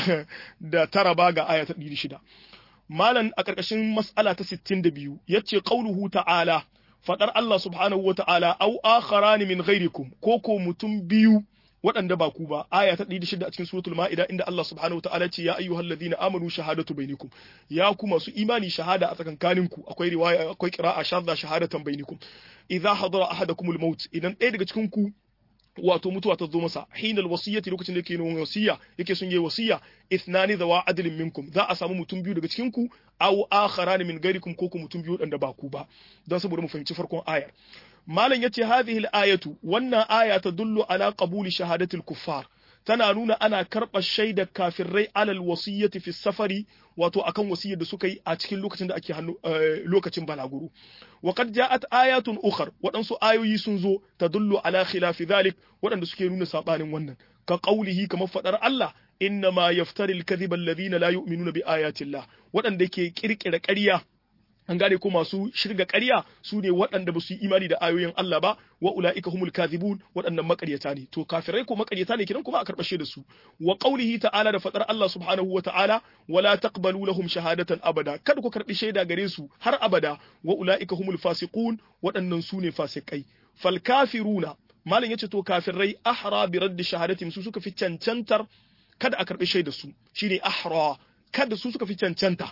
da tara ba ga aya ta 106 malan a karkashin mas'ala ta 62 yace qauluhu ta'ala fadar Allah subhanahu wa ta'ala au akharani min ghairikum ko ko mutum biyu waɗanda ba ku ba aya ta 106 a cikin suratul ma'ida inda Allah subhanahu wa ta'ala ce ya ayyuhal ladina amanu shahadatu bainakum ya ku masu imani shahada a tsakankanin ku akwai riwaya akwai qira'a shadda shahadatan bainakum idza hadara ahadakumul maut idan ɗaya daga cikin ku wato mutuwa ta zo masa hinal wasiyyati lokacin da yake yin wasiya yake son yi wasiya ithnani zawa adlin minkum za a samu mutum biyu daga cikin ku aw akharan min ghairikum ko ku mutum biyu dan ba ku ba don saboda mu fahimci farkon ayar malam yace hadhihi al-ayatu wannan aya tadullu ala qabuli shahadati al-kuffar tana nuna ana karɓar shaidar kafirai alal wasiyyati fi safari wato akan wasiyyar da suka yi a cikin lokacin da ake hannu lokacin balaguro wa qad ja'at ayatun ukhar waɗansu ayoyi sun zo tadullu ala khilafi dhalik waɗanda suke nuna sabanin wannan ka qaulihi kamar fadar Allah innama yaftari al-kadhiba alladhina la yu'minuna bi ayati Allah waɗanda ke kirkira ƙarya an gane ko masu shirga ƙarya su ne waɗanda ba su yi imani da ayoyin Allah ba wa ula'ika humul kadhibun waɗannan makaryata ne to kafirai ko makaryata ne kiran kuma a karɓashe da su wa qaulihi ta'ala da fadar Allah subhanahu wa ta'ala wala taqbalu lahum shahadatan abada kada ku karɓi shaida gare su har abada wa ula'ika humul fasiqun waɗannan su ne fasikai fal kafiruna malam yace to kafirai ahra bi raddi shahadatim su suka fi cancantar kada a karɓi shaida su shine ahra kada su suka fi cancanta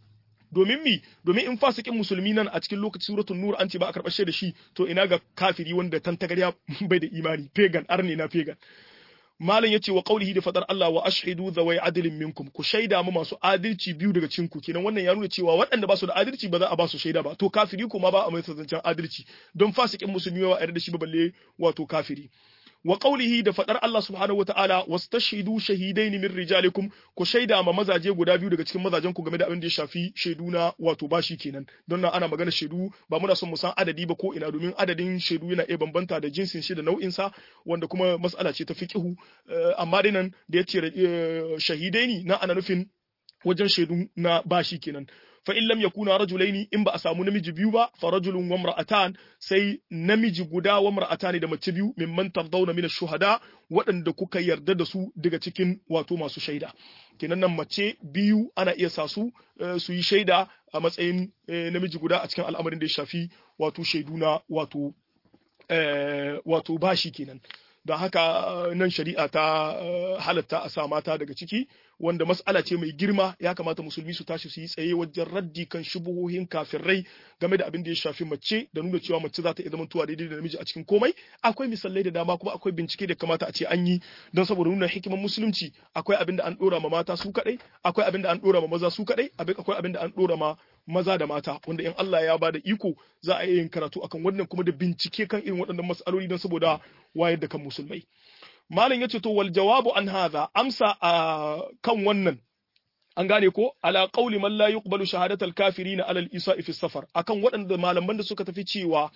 domin mi domin in fasikin musulmi nan a cikin lokacin suratul nur an ce ba a karɓar da shi to ina ga kafiri wanda tantagarya bai da imani pagan arne na pagan malam yace wa qaulihi da fadar Allah wa ashhidu zawai adlin minkum ku shaida mu masu adalci biyu daga cikin ku kenan wannan ya nuna cewa waɗanda ba su da adalci ba za a ba su shaida ba to kafiri kuma ba a mai zancen adalci don fasikin musulmi ba a yarda da shi ba balle wato kafiri wa qaulihi da fadar Allah subhanahu wataala wastashhidu shahidaini min rijalikum ku shaida ma mazaje guda biyu daga cikin mazajen ku game da abin da ya shafi shaidu na wato bashi kenan don nan ana magana shaidu ba muna son mu san adadi ba ko ina domin adadin shaidu yana iya bambanta da jinsin shi da nau'in sa wanda kuma mas'ala ce ta fiqhu amma dai nan da yace shahidaini na ana nufin wajen shaidu na bashi kenan fa in lam yakuna rajulaini in ba a samu namiji biyu ba fa rajulun wa imra'atan sai namiji guda wa imra'atani da mace biyu mimman tardawna min ash-shuhada waɗanda kuka yarda da su daga cikin wato masu shaida kenan nan mace biyu ana iya sa su su yi shaida a matsayin namiji guda a cikin al'amarin da ya shafi wato shaidu na wato wato bashi kenan don haka nan shari'a ta halatta a sa mata daga ciki wanda mas'ala ce mai girma ya kamata musulmi su tashi su yi tsaye wajen raddi kan shubuhohin kafirai game da abin da ya shafi mace da nuna cewa mace za ta iya zama tuwa daidai da namiji a cikin komai akwai misalai da dama kuma akwai bincike da kamata a ce an yi don saboda nuna hikimar musulunci akwai abin da an dora ma mata su kadai akwai abin da an dora ma maza su kadai akwai abin da an dora ma maza da mata wanda in Allah ya bada iko za a yi yin karatu akan wannan kuma da bincike kan irin waɗannan mas'aloli don saboda wayar da kan musulmai malam yace to wal jawabu an hadha amsa a kan wannan an gane ko ala qauli man la yuqbalu shahadatal kafirin ala al isa'i fi safar akan waɗanda malaman da suka tafi cewa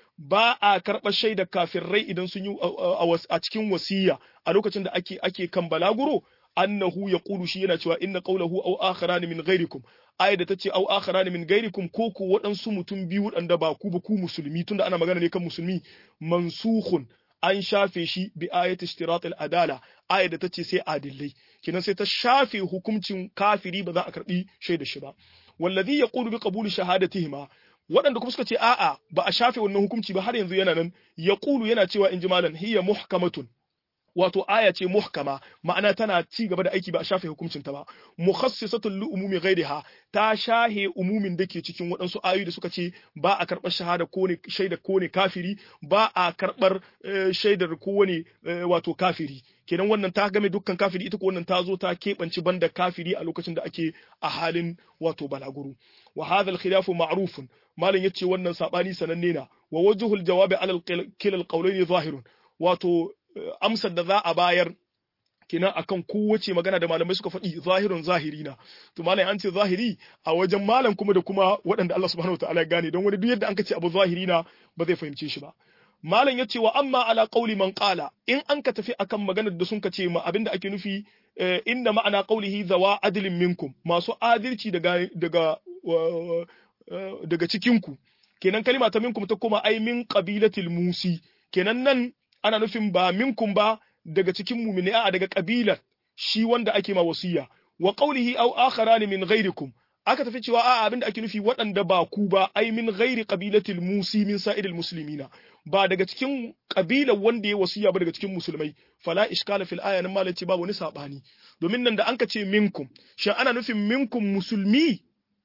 ba a karɓar shaidar kafirai idan sun yi a cikin wasiya a lokacin da ake ake kan balaguro annahu yaqulu shi yana cewa inna qawlahu aw akharan min ghairikum ayat da tace aw akharan min ghairikum ko ku waɗansu mutum biyu waɗanda ba ku ba ku musulmi tunda ana magana ne kan musulmi mansukhun an shafe shi bi ayat ishtirat al-adala ayat da tace sai adillai kinan sai ta shafe hukuncin kafiri ba za a karbi shaida shi ba wallazi yaqulu bi qabuli shahadatihima waɗanda kuma suka ce a'a ba a shafe wannan hukunci ba har yanzu yana nan yaqulu yana cewa inji malan hiya muhkamatun wato aya ce muhkama ma'ana tana ci gaba da aiki ba a shafe hukuncin ta ba mukhassisatul li umumi ghairiha ta shahe umumin da ke cikin waɗansu ayoyi da suka ce ba a karɓar shahada ko ne shaidar ko ne kafiri ba a karɓar shaidar ko ne wato kafiri kenan wannan ta game dukkan kafiri ita ko wannan ta zo ta keɓance banda kafiri a lokacin da ake a halin wato balaguro wa hadha al khilafu ma'rufun malam yace wannan sabani sananne na wa wajhul jawabi ala kilal qawlayn zahirun wato amsar da za a bayar kenan akan kowace magana da malamai suka faɗi zahirun zahiri na to malam an ce zahiri a wajen malam kuma da kuma waɗanda Allah subhanahu wataala ya gane don wani duk yadda an ce abu zahiri na ba zai fahimce shi ba malam yace wa amma ala qauli man qala in an ka tafi akan maganar da sun ka ce ma abinda ake nufi inda ma'ana qaulihi zawa adlin minkum masu adalci daga daga daga cikinku kenan kalima ta minkum ta koma ai min qabilatil musi kenan nan ana nufin ba minkum ba daga cikin mu'mini a daga kabilar shi wanda ake ma wasiya wa qawlihi aw akharan min ghairikum aka tafi cewa a abinda ake nufi waɗanda ba ku ba ai min ghairi qabilatil musi min sa'iril muslimina ba daga cikin kabilar wanda ya wasiya ba daga cikin musulmai fala iskala fil aya nan malaci ba wani sabani domin nan da an ka ce minkum shin ana nufin minkum musulmi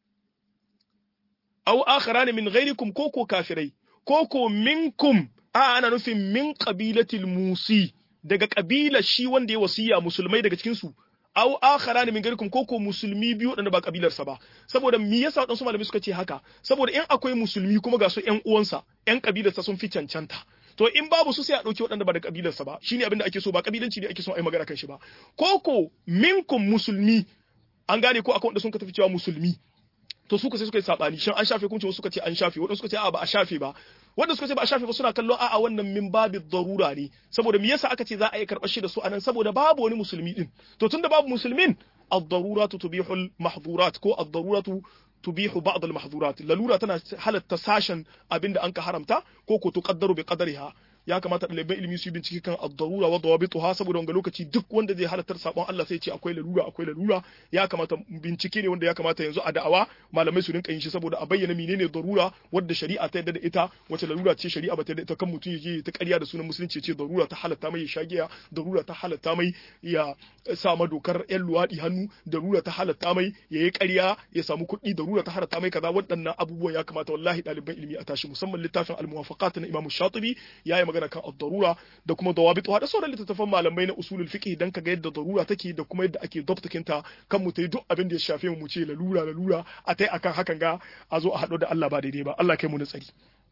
aw akharan min ghairikum ko ko kafirai ko ko minkum a ana nufin min qabilatil musi daga kabilar shi wanda ya wasiya musulmai daga cikin su aw akharan min ghairikum ko ko musulmi biyu wadanda ba kabilarsa ba saboda me yasa wadansu malamai suka ce haka saboda in akwai musulmi kuma ga su ƴan uwansa ƴan kabilarsa sun fi cancanta to in babu su sai a dauki waɗanda ba da kabilarsa ba shine abin da ake so ba kabilanci ne ake so a yi magana kan shi ba ko ko minkum musulmi an gane ko akwai wanda sun ka tafi cewa musulmi to suka sai suka yi sabani shin an shafe kunci suka ce an shafe wadanda suka ce a ba a shafe ba wanda suka ce ba a shafe ba suna kallon a'a wannan min babi darura ne saboda me yasa aka ce za a yi karɓar shi da su anan saboda babu wani musulmi din to tunda babu musulmin ad-daruratu tubihu al-mahdhurat ko ad-daruratu tubihu ba'd al-mahdhurat lalura tana halatta sashen abinda an ka haramta ko ko tuqaddaru bi qadariha ya kamata ɗaliban ilimi su bincike kan ad-darura wa dawabituha saboda wanga lokaci duk wanda zai halartar sabon Allah sai ce akwai lalura akwai lalura ya kamata bincike ne wanda ya kamata yanzu a da'awa malamai su rinka yin shi saboda a bayyana menene darura wadda shari'a ta yadda da ita wace lalura ce shari'a ba ta yadda ita kan mutum yaje ta ƙarya da sunan musulunci ce darura ta halatta mai ya shagiya darura ta halatta mai ya sa ma dokar yan luwaɗi hannu darura ta halatta mai ya yi ƙarya ya samu kuɗi darura ta halatta mai kaza waɗannan abubuwan ya kamata wallahi ɗaliban ilimi a tashi musamman littafin al-muwafaqat na Imam Shatibi ya yi magana kan ad-darura da kuma dawabituha da sauran littattafan malamai na usulul fiqh dan kaga yadda darura take da kuma yadda ake dabtakin ta kan mu tayi duk abin da ya shafe mu mu ce lalura lalura a tai akan hakan ga a zo a haɗu da Allah ba daidai ba Allah kai mu na tsari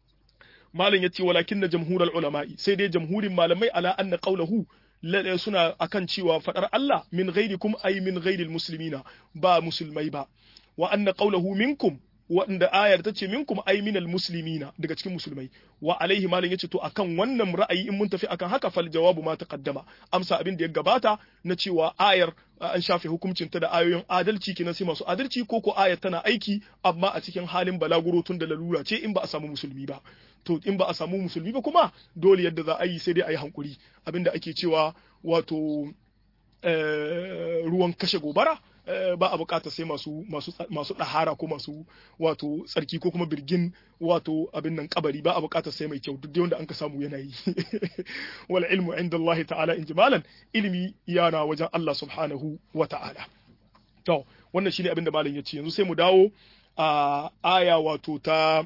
malam yace walakin na jamhurul ulama'i sai dai jamhurin malamai ala anna qawluhu suna akan cewa fadar Allah min ghairikum ay min ghairil muslimina ba musulmai ba wa anna qawluhu minkum wanda ayar ta ce minkum ay minal muslimina daga cikin musulmai wa alaihi malam yace to akan wannan ra'ayi in mun tafi akan haka fal jawabu ma taqaddama amsa abin da ya gabata na cewa ayar an shafe hukuncin ta da ayoyin adalci kenan sai masu adalci ko ko ayar tana aiki amma a cikin halin balaguro tun da lalura ce in ba a samu musulmi ba to in ba a samu musulmi ba kuma dole yadda za a yi sai dai a yi hankuri abinda ake cewa wato ruwan kashe gobara ba a bukata sai masu masu masu dahara ko masu wato tsarki ko kuma birgin wato abin nan kabari ba a bukata sai mai kyau duk da wanda an ka samu yana yi wal ilmu inda Allah ta'ala in jimalan ilimi yana wajen Allah subhanahu wa ta'ala to wannan shine abin da malam ya ce yanzu sai mu dawo a aya wato ta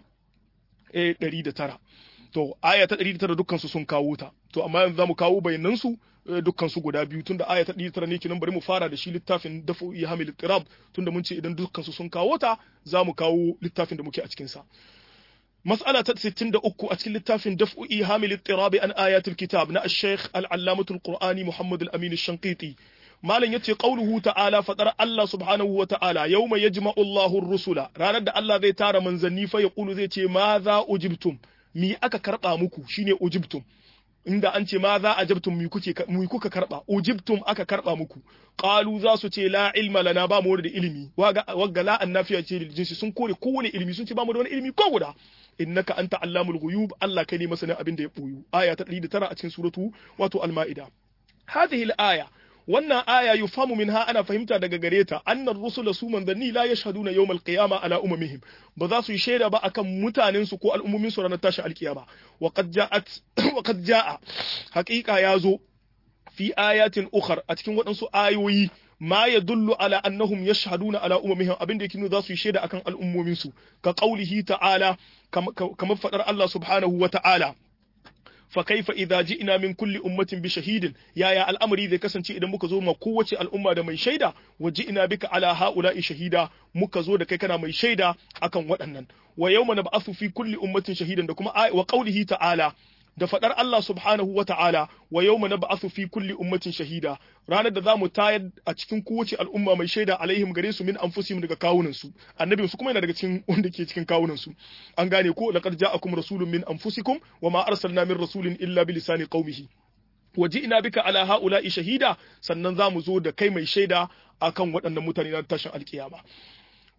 109 to aya ta 109 dukkan su sun kawo ta to amma yanzu zamu kawo bayanan su dukkan su guda biyu tunda aya ta 109 ne kinan bari mu fara da shi littafin dafu hamil tirab tunda mun ce idan dukkan su sun kawo ta zamu kawo littafin da muke a cikin sa مسألة 63 أتكلم التافن دفء إيهام الاضطراب عن آيات الكتاب نا الشيخ العلامة القرآني محمد الأمين الشنقيطي ما لن يتي قوله تعالى فترى الله سبحانه وتعالى يوم يجمع الله الرسل راند الله ذي تار من زني فيقول ذي ماذا أجبتم مي أكا كرقا مكو شيني أجبتم inda an ce ma za a jabtum mu kuke mu kuka karba ujibtum aka karba muku qalu za su ce la ilma lana ba mu da ilimi waga wagga la annafiya ce lil jinsi sun kore kowane ilimi sun ce ba mu da wani ilimi ko guda innaka anta allamul ghuyub Allah kai ne masanin abin da ya boyu aya ta 109 a cikin suratu wato al-maida hadhihi al-aya wannan aya yufamu minha ana fahimta daga gare ta annar rusula su manzanni la yashhaduna yawmal qiyama ala umamihim ba za su yi shaida ba akan mutanen su ko al'ummomin su ranar tashin alkiyama wa qad ja'at wa qad ja'a haqiqa yazo fi ayatin ukhar a cikin waɗansu ayoyi ma yadullu ala annahum yashhaduna ala umamihim abin da yake nuna za su yi shaida akan al'ummomin su ka qaulihi ta'ala kamar fadar Allah subhanahu wa ta'ala فكيف إذا جئنا من كل أمة بشهيد يا يا الأمر إذا كسن إذا muka zo ma kowace al'umma da mai shaida wa ji'na bika ala haula'i shahida muka zo da kai kana mai shaida akan waɗannan wa yawma nab'athu fi kulli ummatin shahidan da kuma wa qawlihi ta'ala da faɗar Allah subhanahu wa ta'ala wa yau na ba'athu fi kulli ummatin shahida ranar da za mu tayar a cikin kowace al'umma mai shaida alaihim gare su min anfusihim daga kawunan su annabin su kuma yana daga cikin wanda ke cikin kawunan su an gane ko laqad ja'akum rasulun min anfusikum wa ma arsalna min rasulin illa bi lisani qaumihi wa ji'na bika ala haula'i shahida sannan za mu zo da kai mai shaida akan waɗannan mutane na tashin alkiyama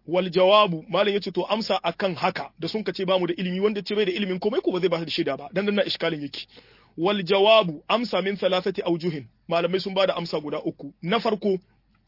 wal jawabu malam yace to amsa akan haka da sun kace bamu da ilimi wanda ce bai da ilimin komai ko ba zai ba da shaida ba dan nan iskalin yake wal jawabu amsa min thalathati awjuhin malamai sun bada amsa guda uku na farko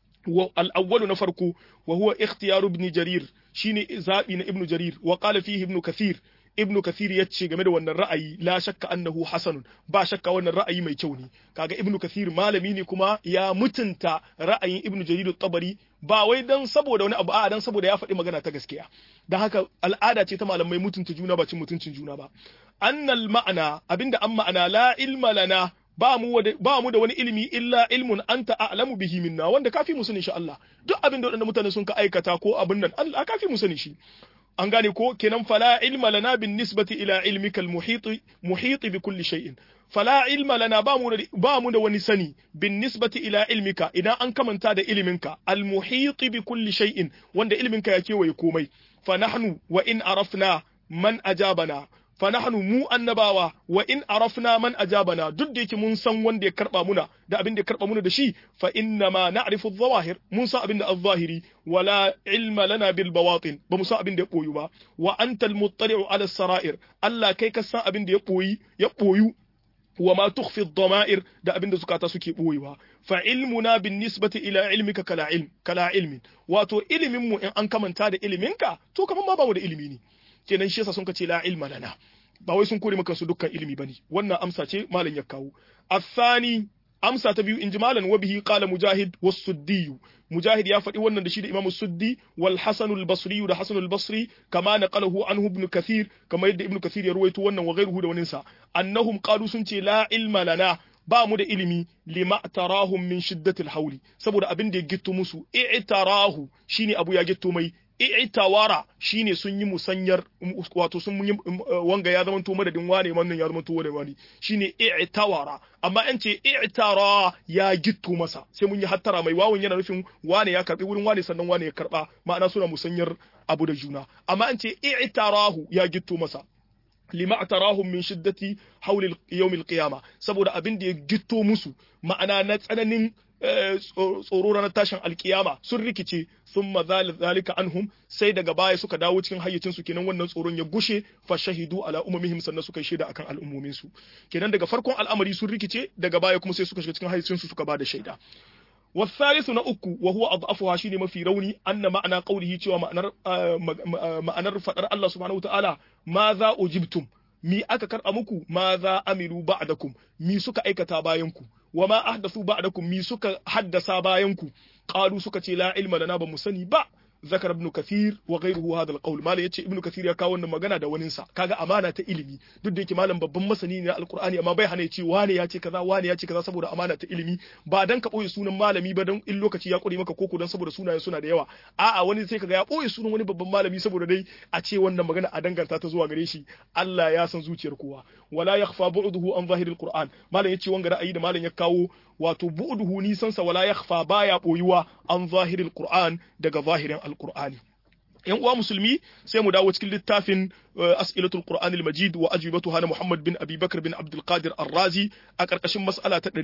al awwalu na farko wa huwa ikhtiyaru ibn jarir shine zabi na ibn jarir wa qala fihi ibn kathir ibnu kathir ya ce game da wannan ra'ayi la shakka annahu hasanun ba shakka wannan ra'ayi mai kyau ne kaga ibnu kathir malami ne kuma ya mutunta ra'ayin ibnu jarir tabari ba wai dan saboda wani abu a dan saboda ya faɗi magana ta gaskiya dan haka al'ada ce ta malamai mutunta juna ba cin mutuncin juna ba annal ma'ana abinda an ma'ana la ilma lana ba mu ba mu da wani ilimi illa ilmun anta a'lamu bihi minna wanda kafi mu sani insha Allah duk abin da wadannan mutane sun ka aikata ko abin nan Allah kafi mu sani shi an gane ko kenan fala ilma lana bin nisbati ila ilmika al muhit muhit bi kulli shay'in fala ilma lana ba mu da ba mu da wani sani bin nisbati ila ilmika idan an kamanta da iliminka al muhit bi kulli shay'in wanda iliminka ya kewaye komai fa nahnu wa in arafna man ajabana fa nahnu mu annabawa wa in arafna man ajabana duk da yake mun san wanda ya karba muna da abin da ya karba muna da shi fa inna ma na'rifu adh-dhawahir mun san abin da adh-dhahiri wala ilma lana bil bawatin ba mu san abin da ya boyu ba wa antal muttali'u ala sarair Allah kai ka san abin da ya boyi ya boyu wa ma tukhfi ad-dama'ir da abin da zukata suke boyewa fa ilmuna bin nisbati ila ilmika kala ilm kala ilmin wato ilimin mu in an kamanta da iliminka to kaman ma ba mu da ilimi ne kenan shi yasa sun kace la ilma lana ba wai sun kore maka su dukkan ilimi bane wannan amsa ce malam ya kawo athani amsa ta biyu inji malam wa bihi qala mujahid was suddi mujahid ya faɗi wannan da shi da imamu suddi wal hasan al basri da hasan al basri kama naqalahu anhu ibn kathir kama yadda ibn kathir ya ruwaito wannan wa ghayruhu da waninsa annahum qalu sun ce la ilma lana ba mu da ilimi lima tarahum min shiddatil hauli saboda abin da ya gitto musu i'tarahu shine abu ya gitto mai i'tawara shine sun yi musanyar wato sun yi wanga ya zama to madadin wane wannan ya zama to wane wani shine i'tawara amma an ce i'tara ya gitto masa sai mun yi hattara mai wawun yana nufin wane ya karbi wurin wane sannan wane ya karba ma'ana suna musanyar abu da juna amma an ce i'tarahu ya gitto masa lima atarahum min shiddati hawli yawm al-qiyamah saboda abin da ya gitto musu ma'ana na tsananin tsoro ranar tashin alkiyama sun rikice sun zalika anhum sai daga baya suka dawo cikin hayyacin su kenan wannan tsoron ya gushe fa shahidu ala umamihim sannan suka shaida akan al'ummomin su kenan daga farkon al'amari sun rikice daga baya kuma sai suka shiga cikin hayyacin su suka bada shaida والثالث نأكو وهو أضعفها شيني ما في روني أن معنى قوله تيوى معنى معنى فتر الله سبحانه وتعالى ماذا أجبتم mi aka karɓa muku ma za amilu ba'dakum mi suka aikata bayanku wa ma ahdathu ba'dakum mi suka haddasa bayanku qalu suka ce la ilma lana ba mu sani ba zakar ibn kathir wa ghayruhu hadha alqawl mala yace ibn kathir ya kawo wannan magana da waninsa kaga amana ta ilimi duk da yake malam babban masani ne na alqur'ani amma bai hana ya ce wane ya ce kaza wane ya ce kaza saboda amana ta ilimi ba dan ka boye sunan malami ba dan in lokaci ya kure maka koko dan saboda sunayen suna da yawa a'a wani sai kaga ya boye sunan wani babban malami saboda dai a ce wannan magana a danganta ta zuwa gare shi Allah ya san zuciyar kowa wala yakhfa bu'duhu an zahiril qur'an malam yace wanga ra'ayi da malam ya kawo wato bu'duhu nisansa wala yakhfa baya boyuwa an zahiril qur'an daga zahirin alqur'ani yan uwa musulmi sai mu dawo cikin littafin as'ilatul qur'an al-majid wa ajwibatuha na muhammad bin abi bakr bin abdul qadir ar-razi a karkashin mas'ala ta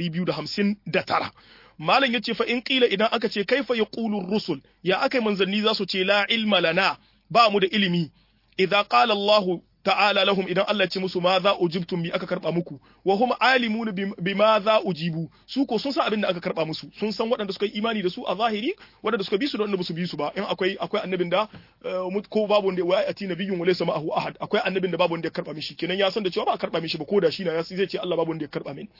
259 malam yace fa in qila idan aka ce kaifa yaqulu ar-rusul ya akai manzanni za su ce la ilma lana ba mu da ilimi idza qala allah ta'ala lahum idan Allah ce musu ma za ujibtum bi aka karba muku wa hum alimun bi ma za ujibu su ko sun san abin da aka karba musu sun san waɗanda suka yi imani da su a zahiri waɗanda suka bi su da waɗanda su bi su ba in akwai akwai annabin da ko babu wanda wa ati nabiyyun wa laysa ma'ahu ahad akwai annabin da babu wanda ya karba mishi kenan ya san da cewa ba a karba mishi ba ko da shi na ya zai ce Allah babu wanda ya karba min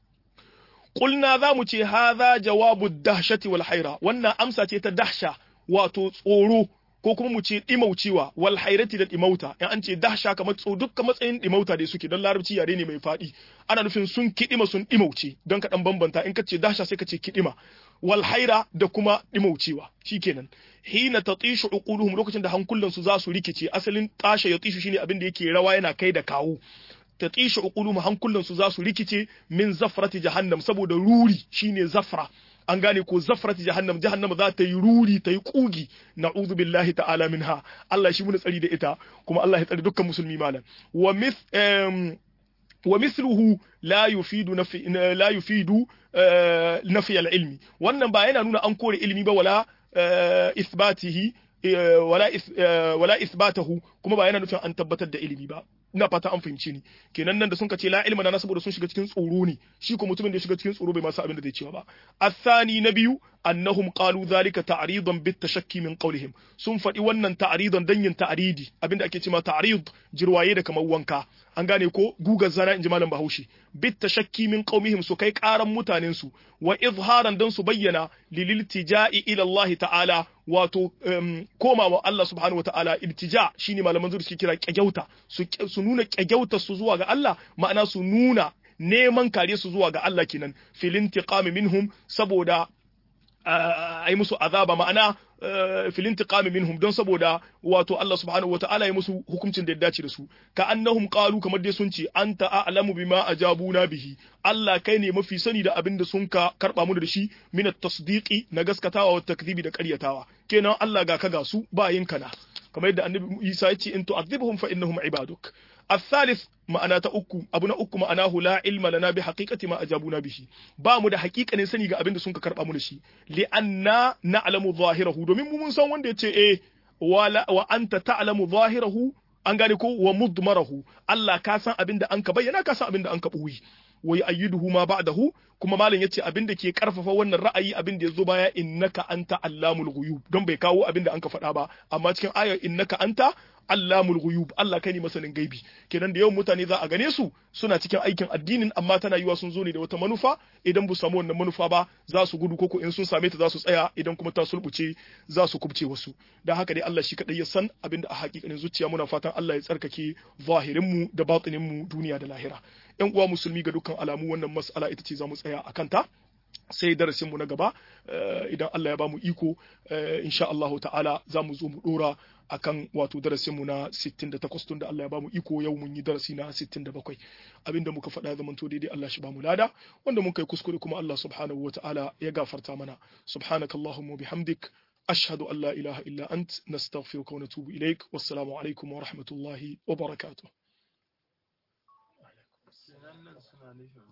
Kulna za mu ce haza jawabu dahshati wal haira wannan amsa ce ta dahsha wato tsoro ko kuma mu ce dimaucewa wal hairati da dimauta in an ce dahsha kamar tso dukkan matsayin dimauta da suke don larabci yare ne mai faɗi ana nufin sun kidima sun dimauce don ka dan bambanta in ka ce dahsha sai ka ce kidima wal haira da kuma dimaucewa shikenan hina tatishu uquluhum lokacin da hankulan su za su rikice asalin tasha ya tishu shine abin da yake rawa yana kai da kawo tatishu uquluhum hankulan su za su rikice min zafrati jahannam saboda ruri shine zafra an gane ko zafrati jahannam jahannam za ta yi ruri ta yi kugi na'udhu billahi ta'ala minha Allah shi mun tsari da ita kuma Allah ya tsari dukkan musulmi malam wa mith wa mithluhu la yufidu nafi la yufidu nafi al-ilmi wannan ba yana nuna an kore ilimi ba wala isbatihi wala wala ithbatahu kuma ba yana nufin an tabbatar da ilimi ba ina fata an fahimce ni kenan nan da sun ce la ilma na saboda sun shiga cikin tsoro ne shi ko mutumin da ya shiga cikin tsoro bai masa abin da zai cewa ba athani na biyu annahum qalu zalika ta'ridan bit tashakki min qawlihim sun faɗi wannan ta'ridan dan yin ta'ridi abinda ake cewa ta'rid jirwaye da kamar wanka an gane ko gugar zana inji malam Bahaushe bit tashakki min qaumihim su kai karan mutanen su wa izharan dan su bayyana lililtija'i ila Allah ta'ala wato koma wa Allah subhanahu wa ta'ala iltija shine malaman zuri suke kira kyagyauta su nuna kyagyauta su zuwa ga Allah ma'ana su nuna neman kare su zuwa ga Allah kenan filin tiqami minhum saboda ai musu azaba ma'ana filin tiqami minhum don saboda wato Allah subhanahu wata'ala ya musu hukuncin da ya dace da su ka annahum qalu kamar dai sun ce anta a'lamu bima ajabuna bihi Allah kai ne mafi sani da abin da sun ka karba mu da shi min at-tasdiqi na gaskatawa wa takdhibi da ƙaryatawa kenan Allah ga ka ga su ba yin kana kamar yadda annabi Isa ya ce in tu'adhibhum fa innahum ibaduk الثالث ma'ana ta uku abu na uku ma'anahu la ilma lana bi haqiqati ma ajabuna bihi ba mu da haƙiƙanin sani ga abin da sun ka karba mu da shi li anna na'lamu zahirahu domin mu mun san wanda yace eh wala wa anta ta'lamu zahirahu an gane ko wa mudmarahu Allah ka san abin da an ka bayyana ka san abin da an ka buyi wa yu'ayyiduhu ma ba'dahu kuma malam yace abin da ke karfafa wannan ra'ayi abin da yazo baya innaka anta allamul ghuyub don bai kawo abin da an ka faɗa ba amma cikin ayar innaka anta allamul ghuyub Allah kai ne masanin gaibi kenan da yawan mutane za a gane su suna cikin aikin addinin amma tana yiwa sun zo ne da wata manufa idan bu samu wannan manufa ba za su gudu koko in sun same ta za su tsaya idan kuma ta sulbuce za su kubce wasu dan haka dai Allah shi kadai ya san abin da a hakikanin zuciya muna fatan Allah ya tsarkake zahirin mu da batinin mu duniya da lahira yan uwa musulmi ga dukkan alamu wannan mas'ala ita ce za mu tsaya akan ta sai darasinmu na gaba idan Allah ya bamu iko insha Allahu ta'ala za mu zo mu dora akan wato darasinmu na 68 tun da Allah ya bamu iko yau mun yi darasi na 67 abinda muka faɗa zaman to daidai Allah shi bamu lada wanda mun kai kuskure kuma Allah subhanahu wata'ala ya gafarta mana subhanakallahumma bihamdik ashhadu an la ilaha illa ant nastaghfiruka wa natubu ilaik wassalamu alaikum wa rahmatullahi wa barakatuh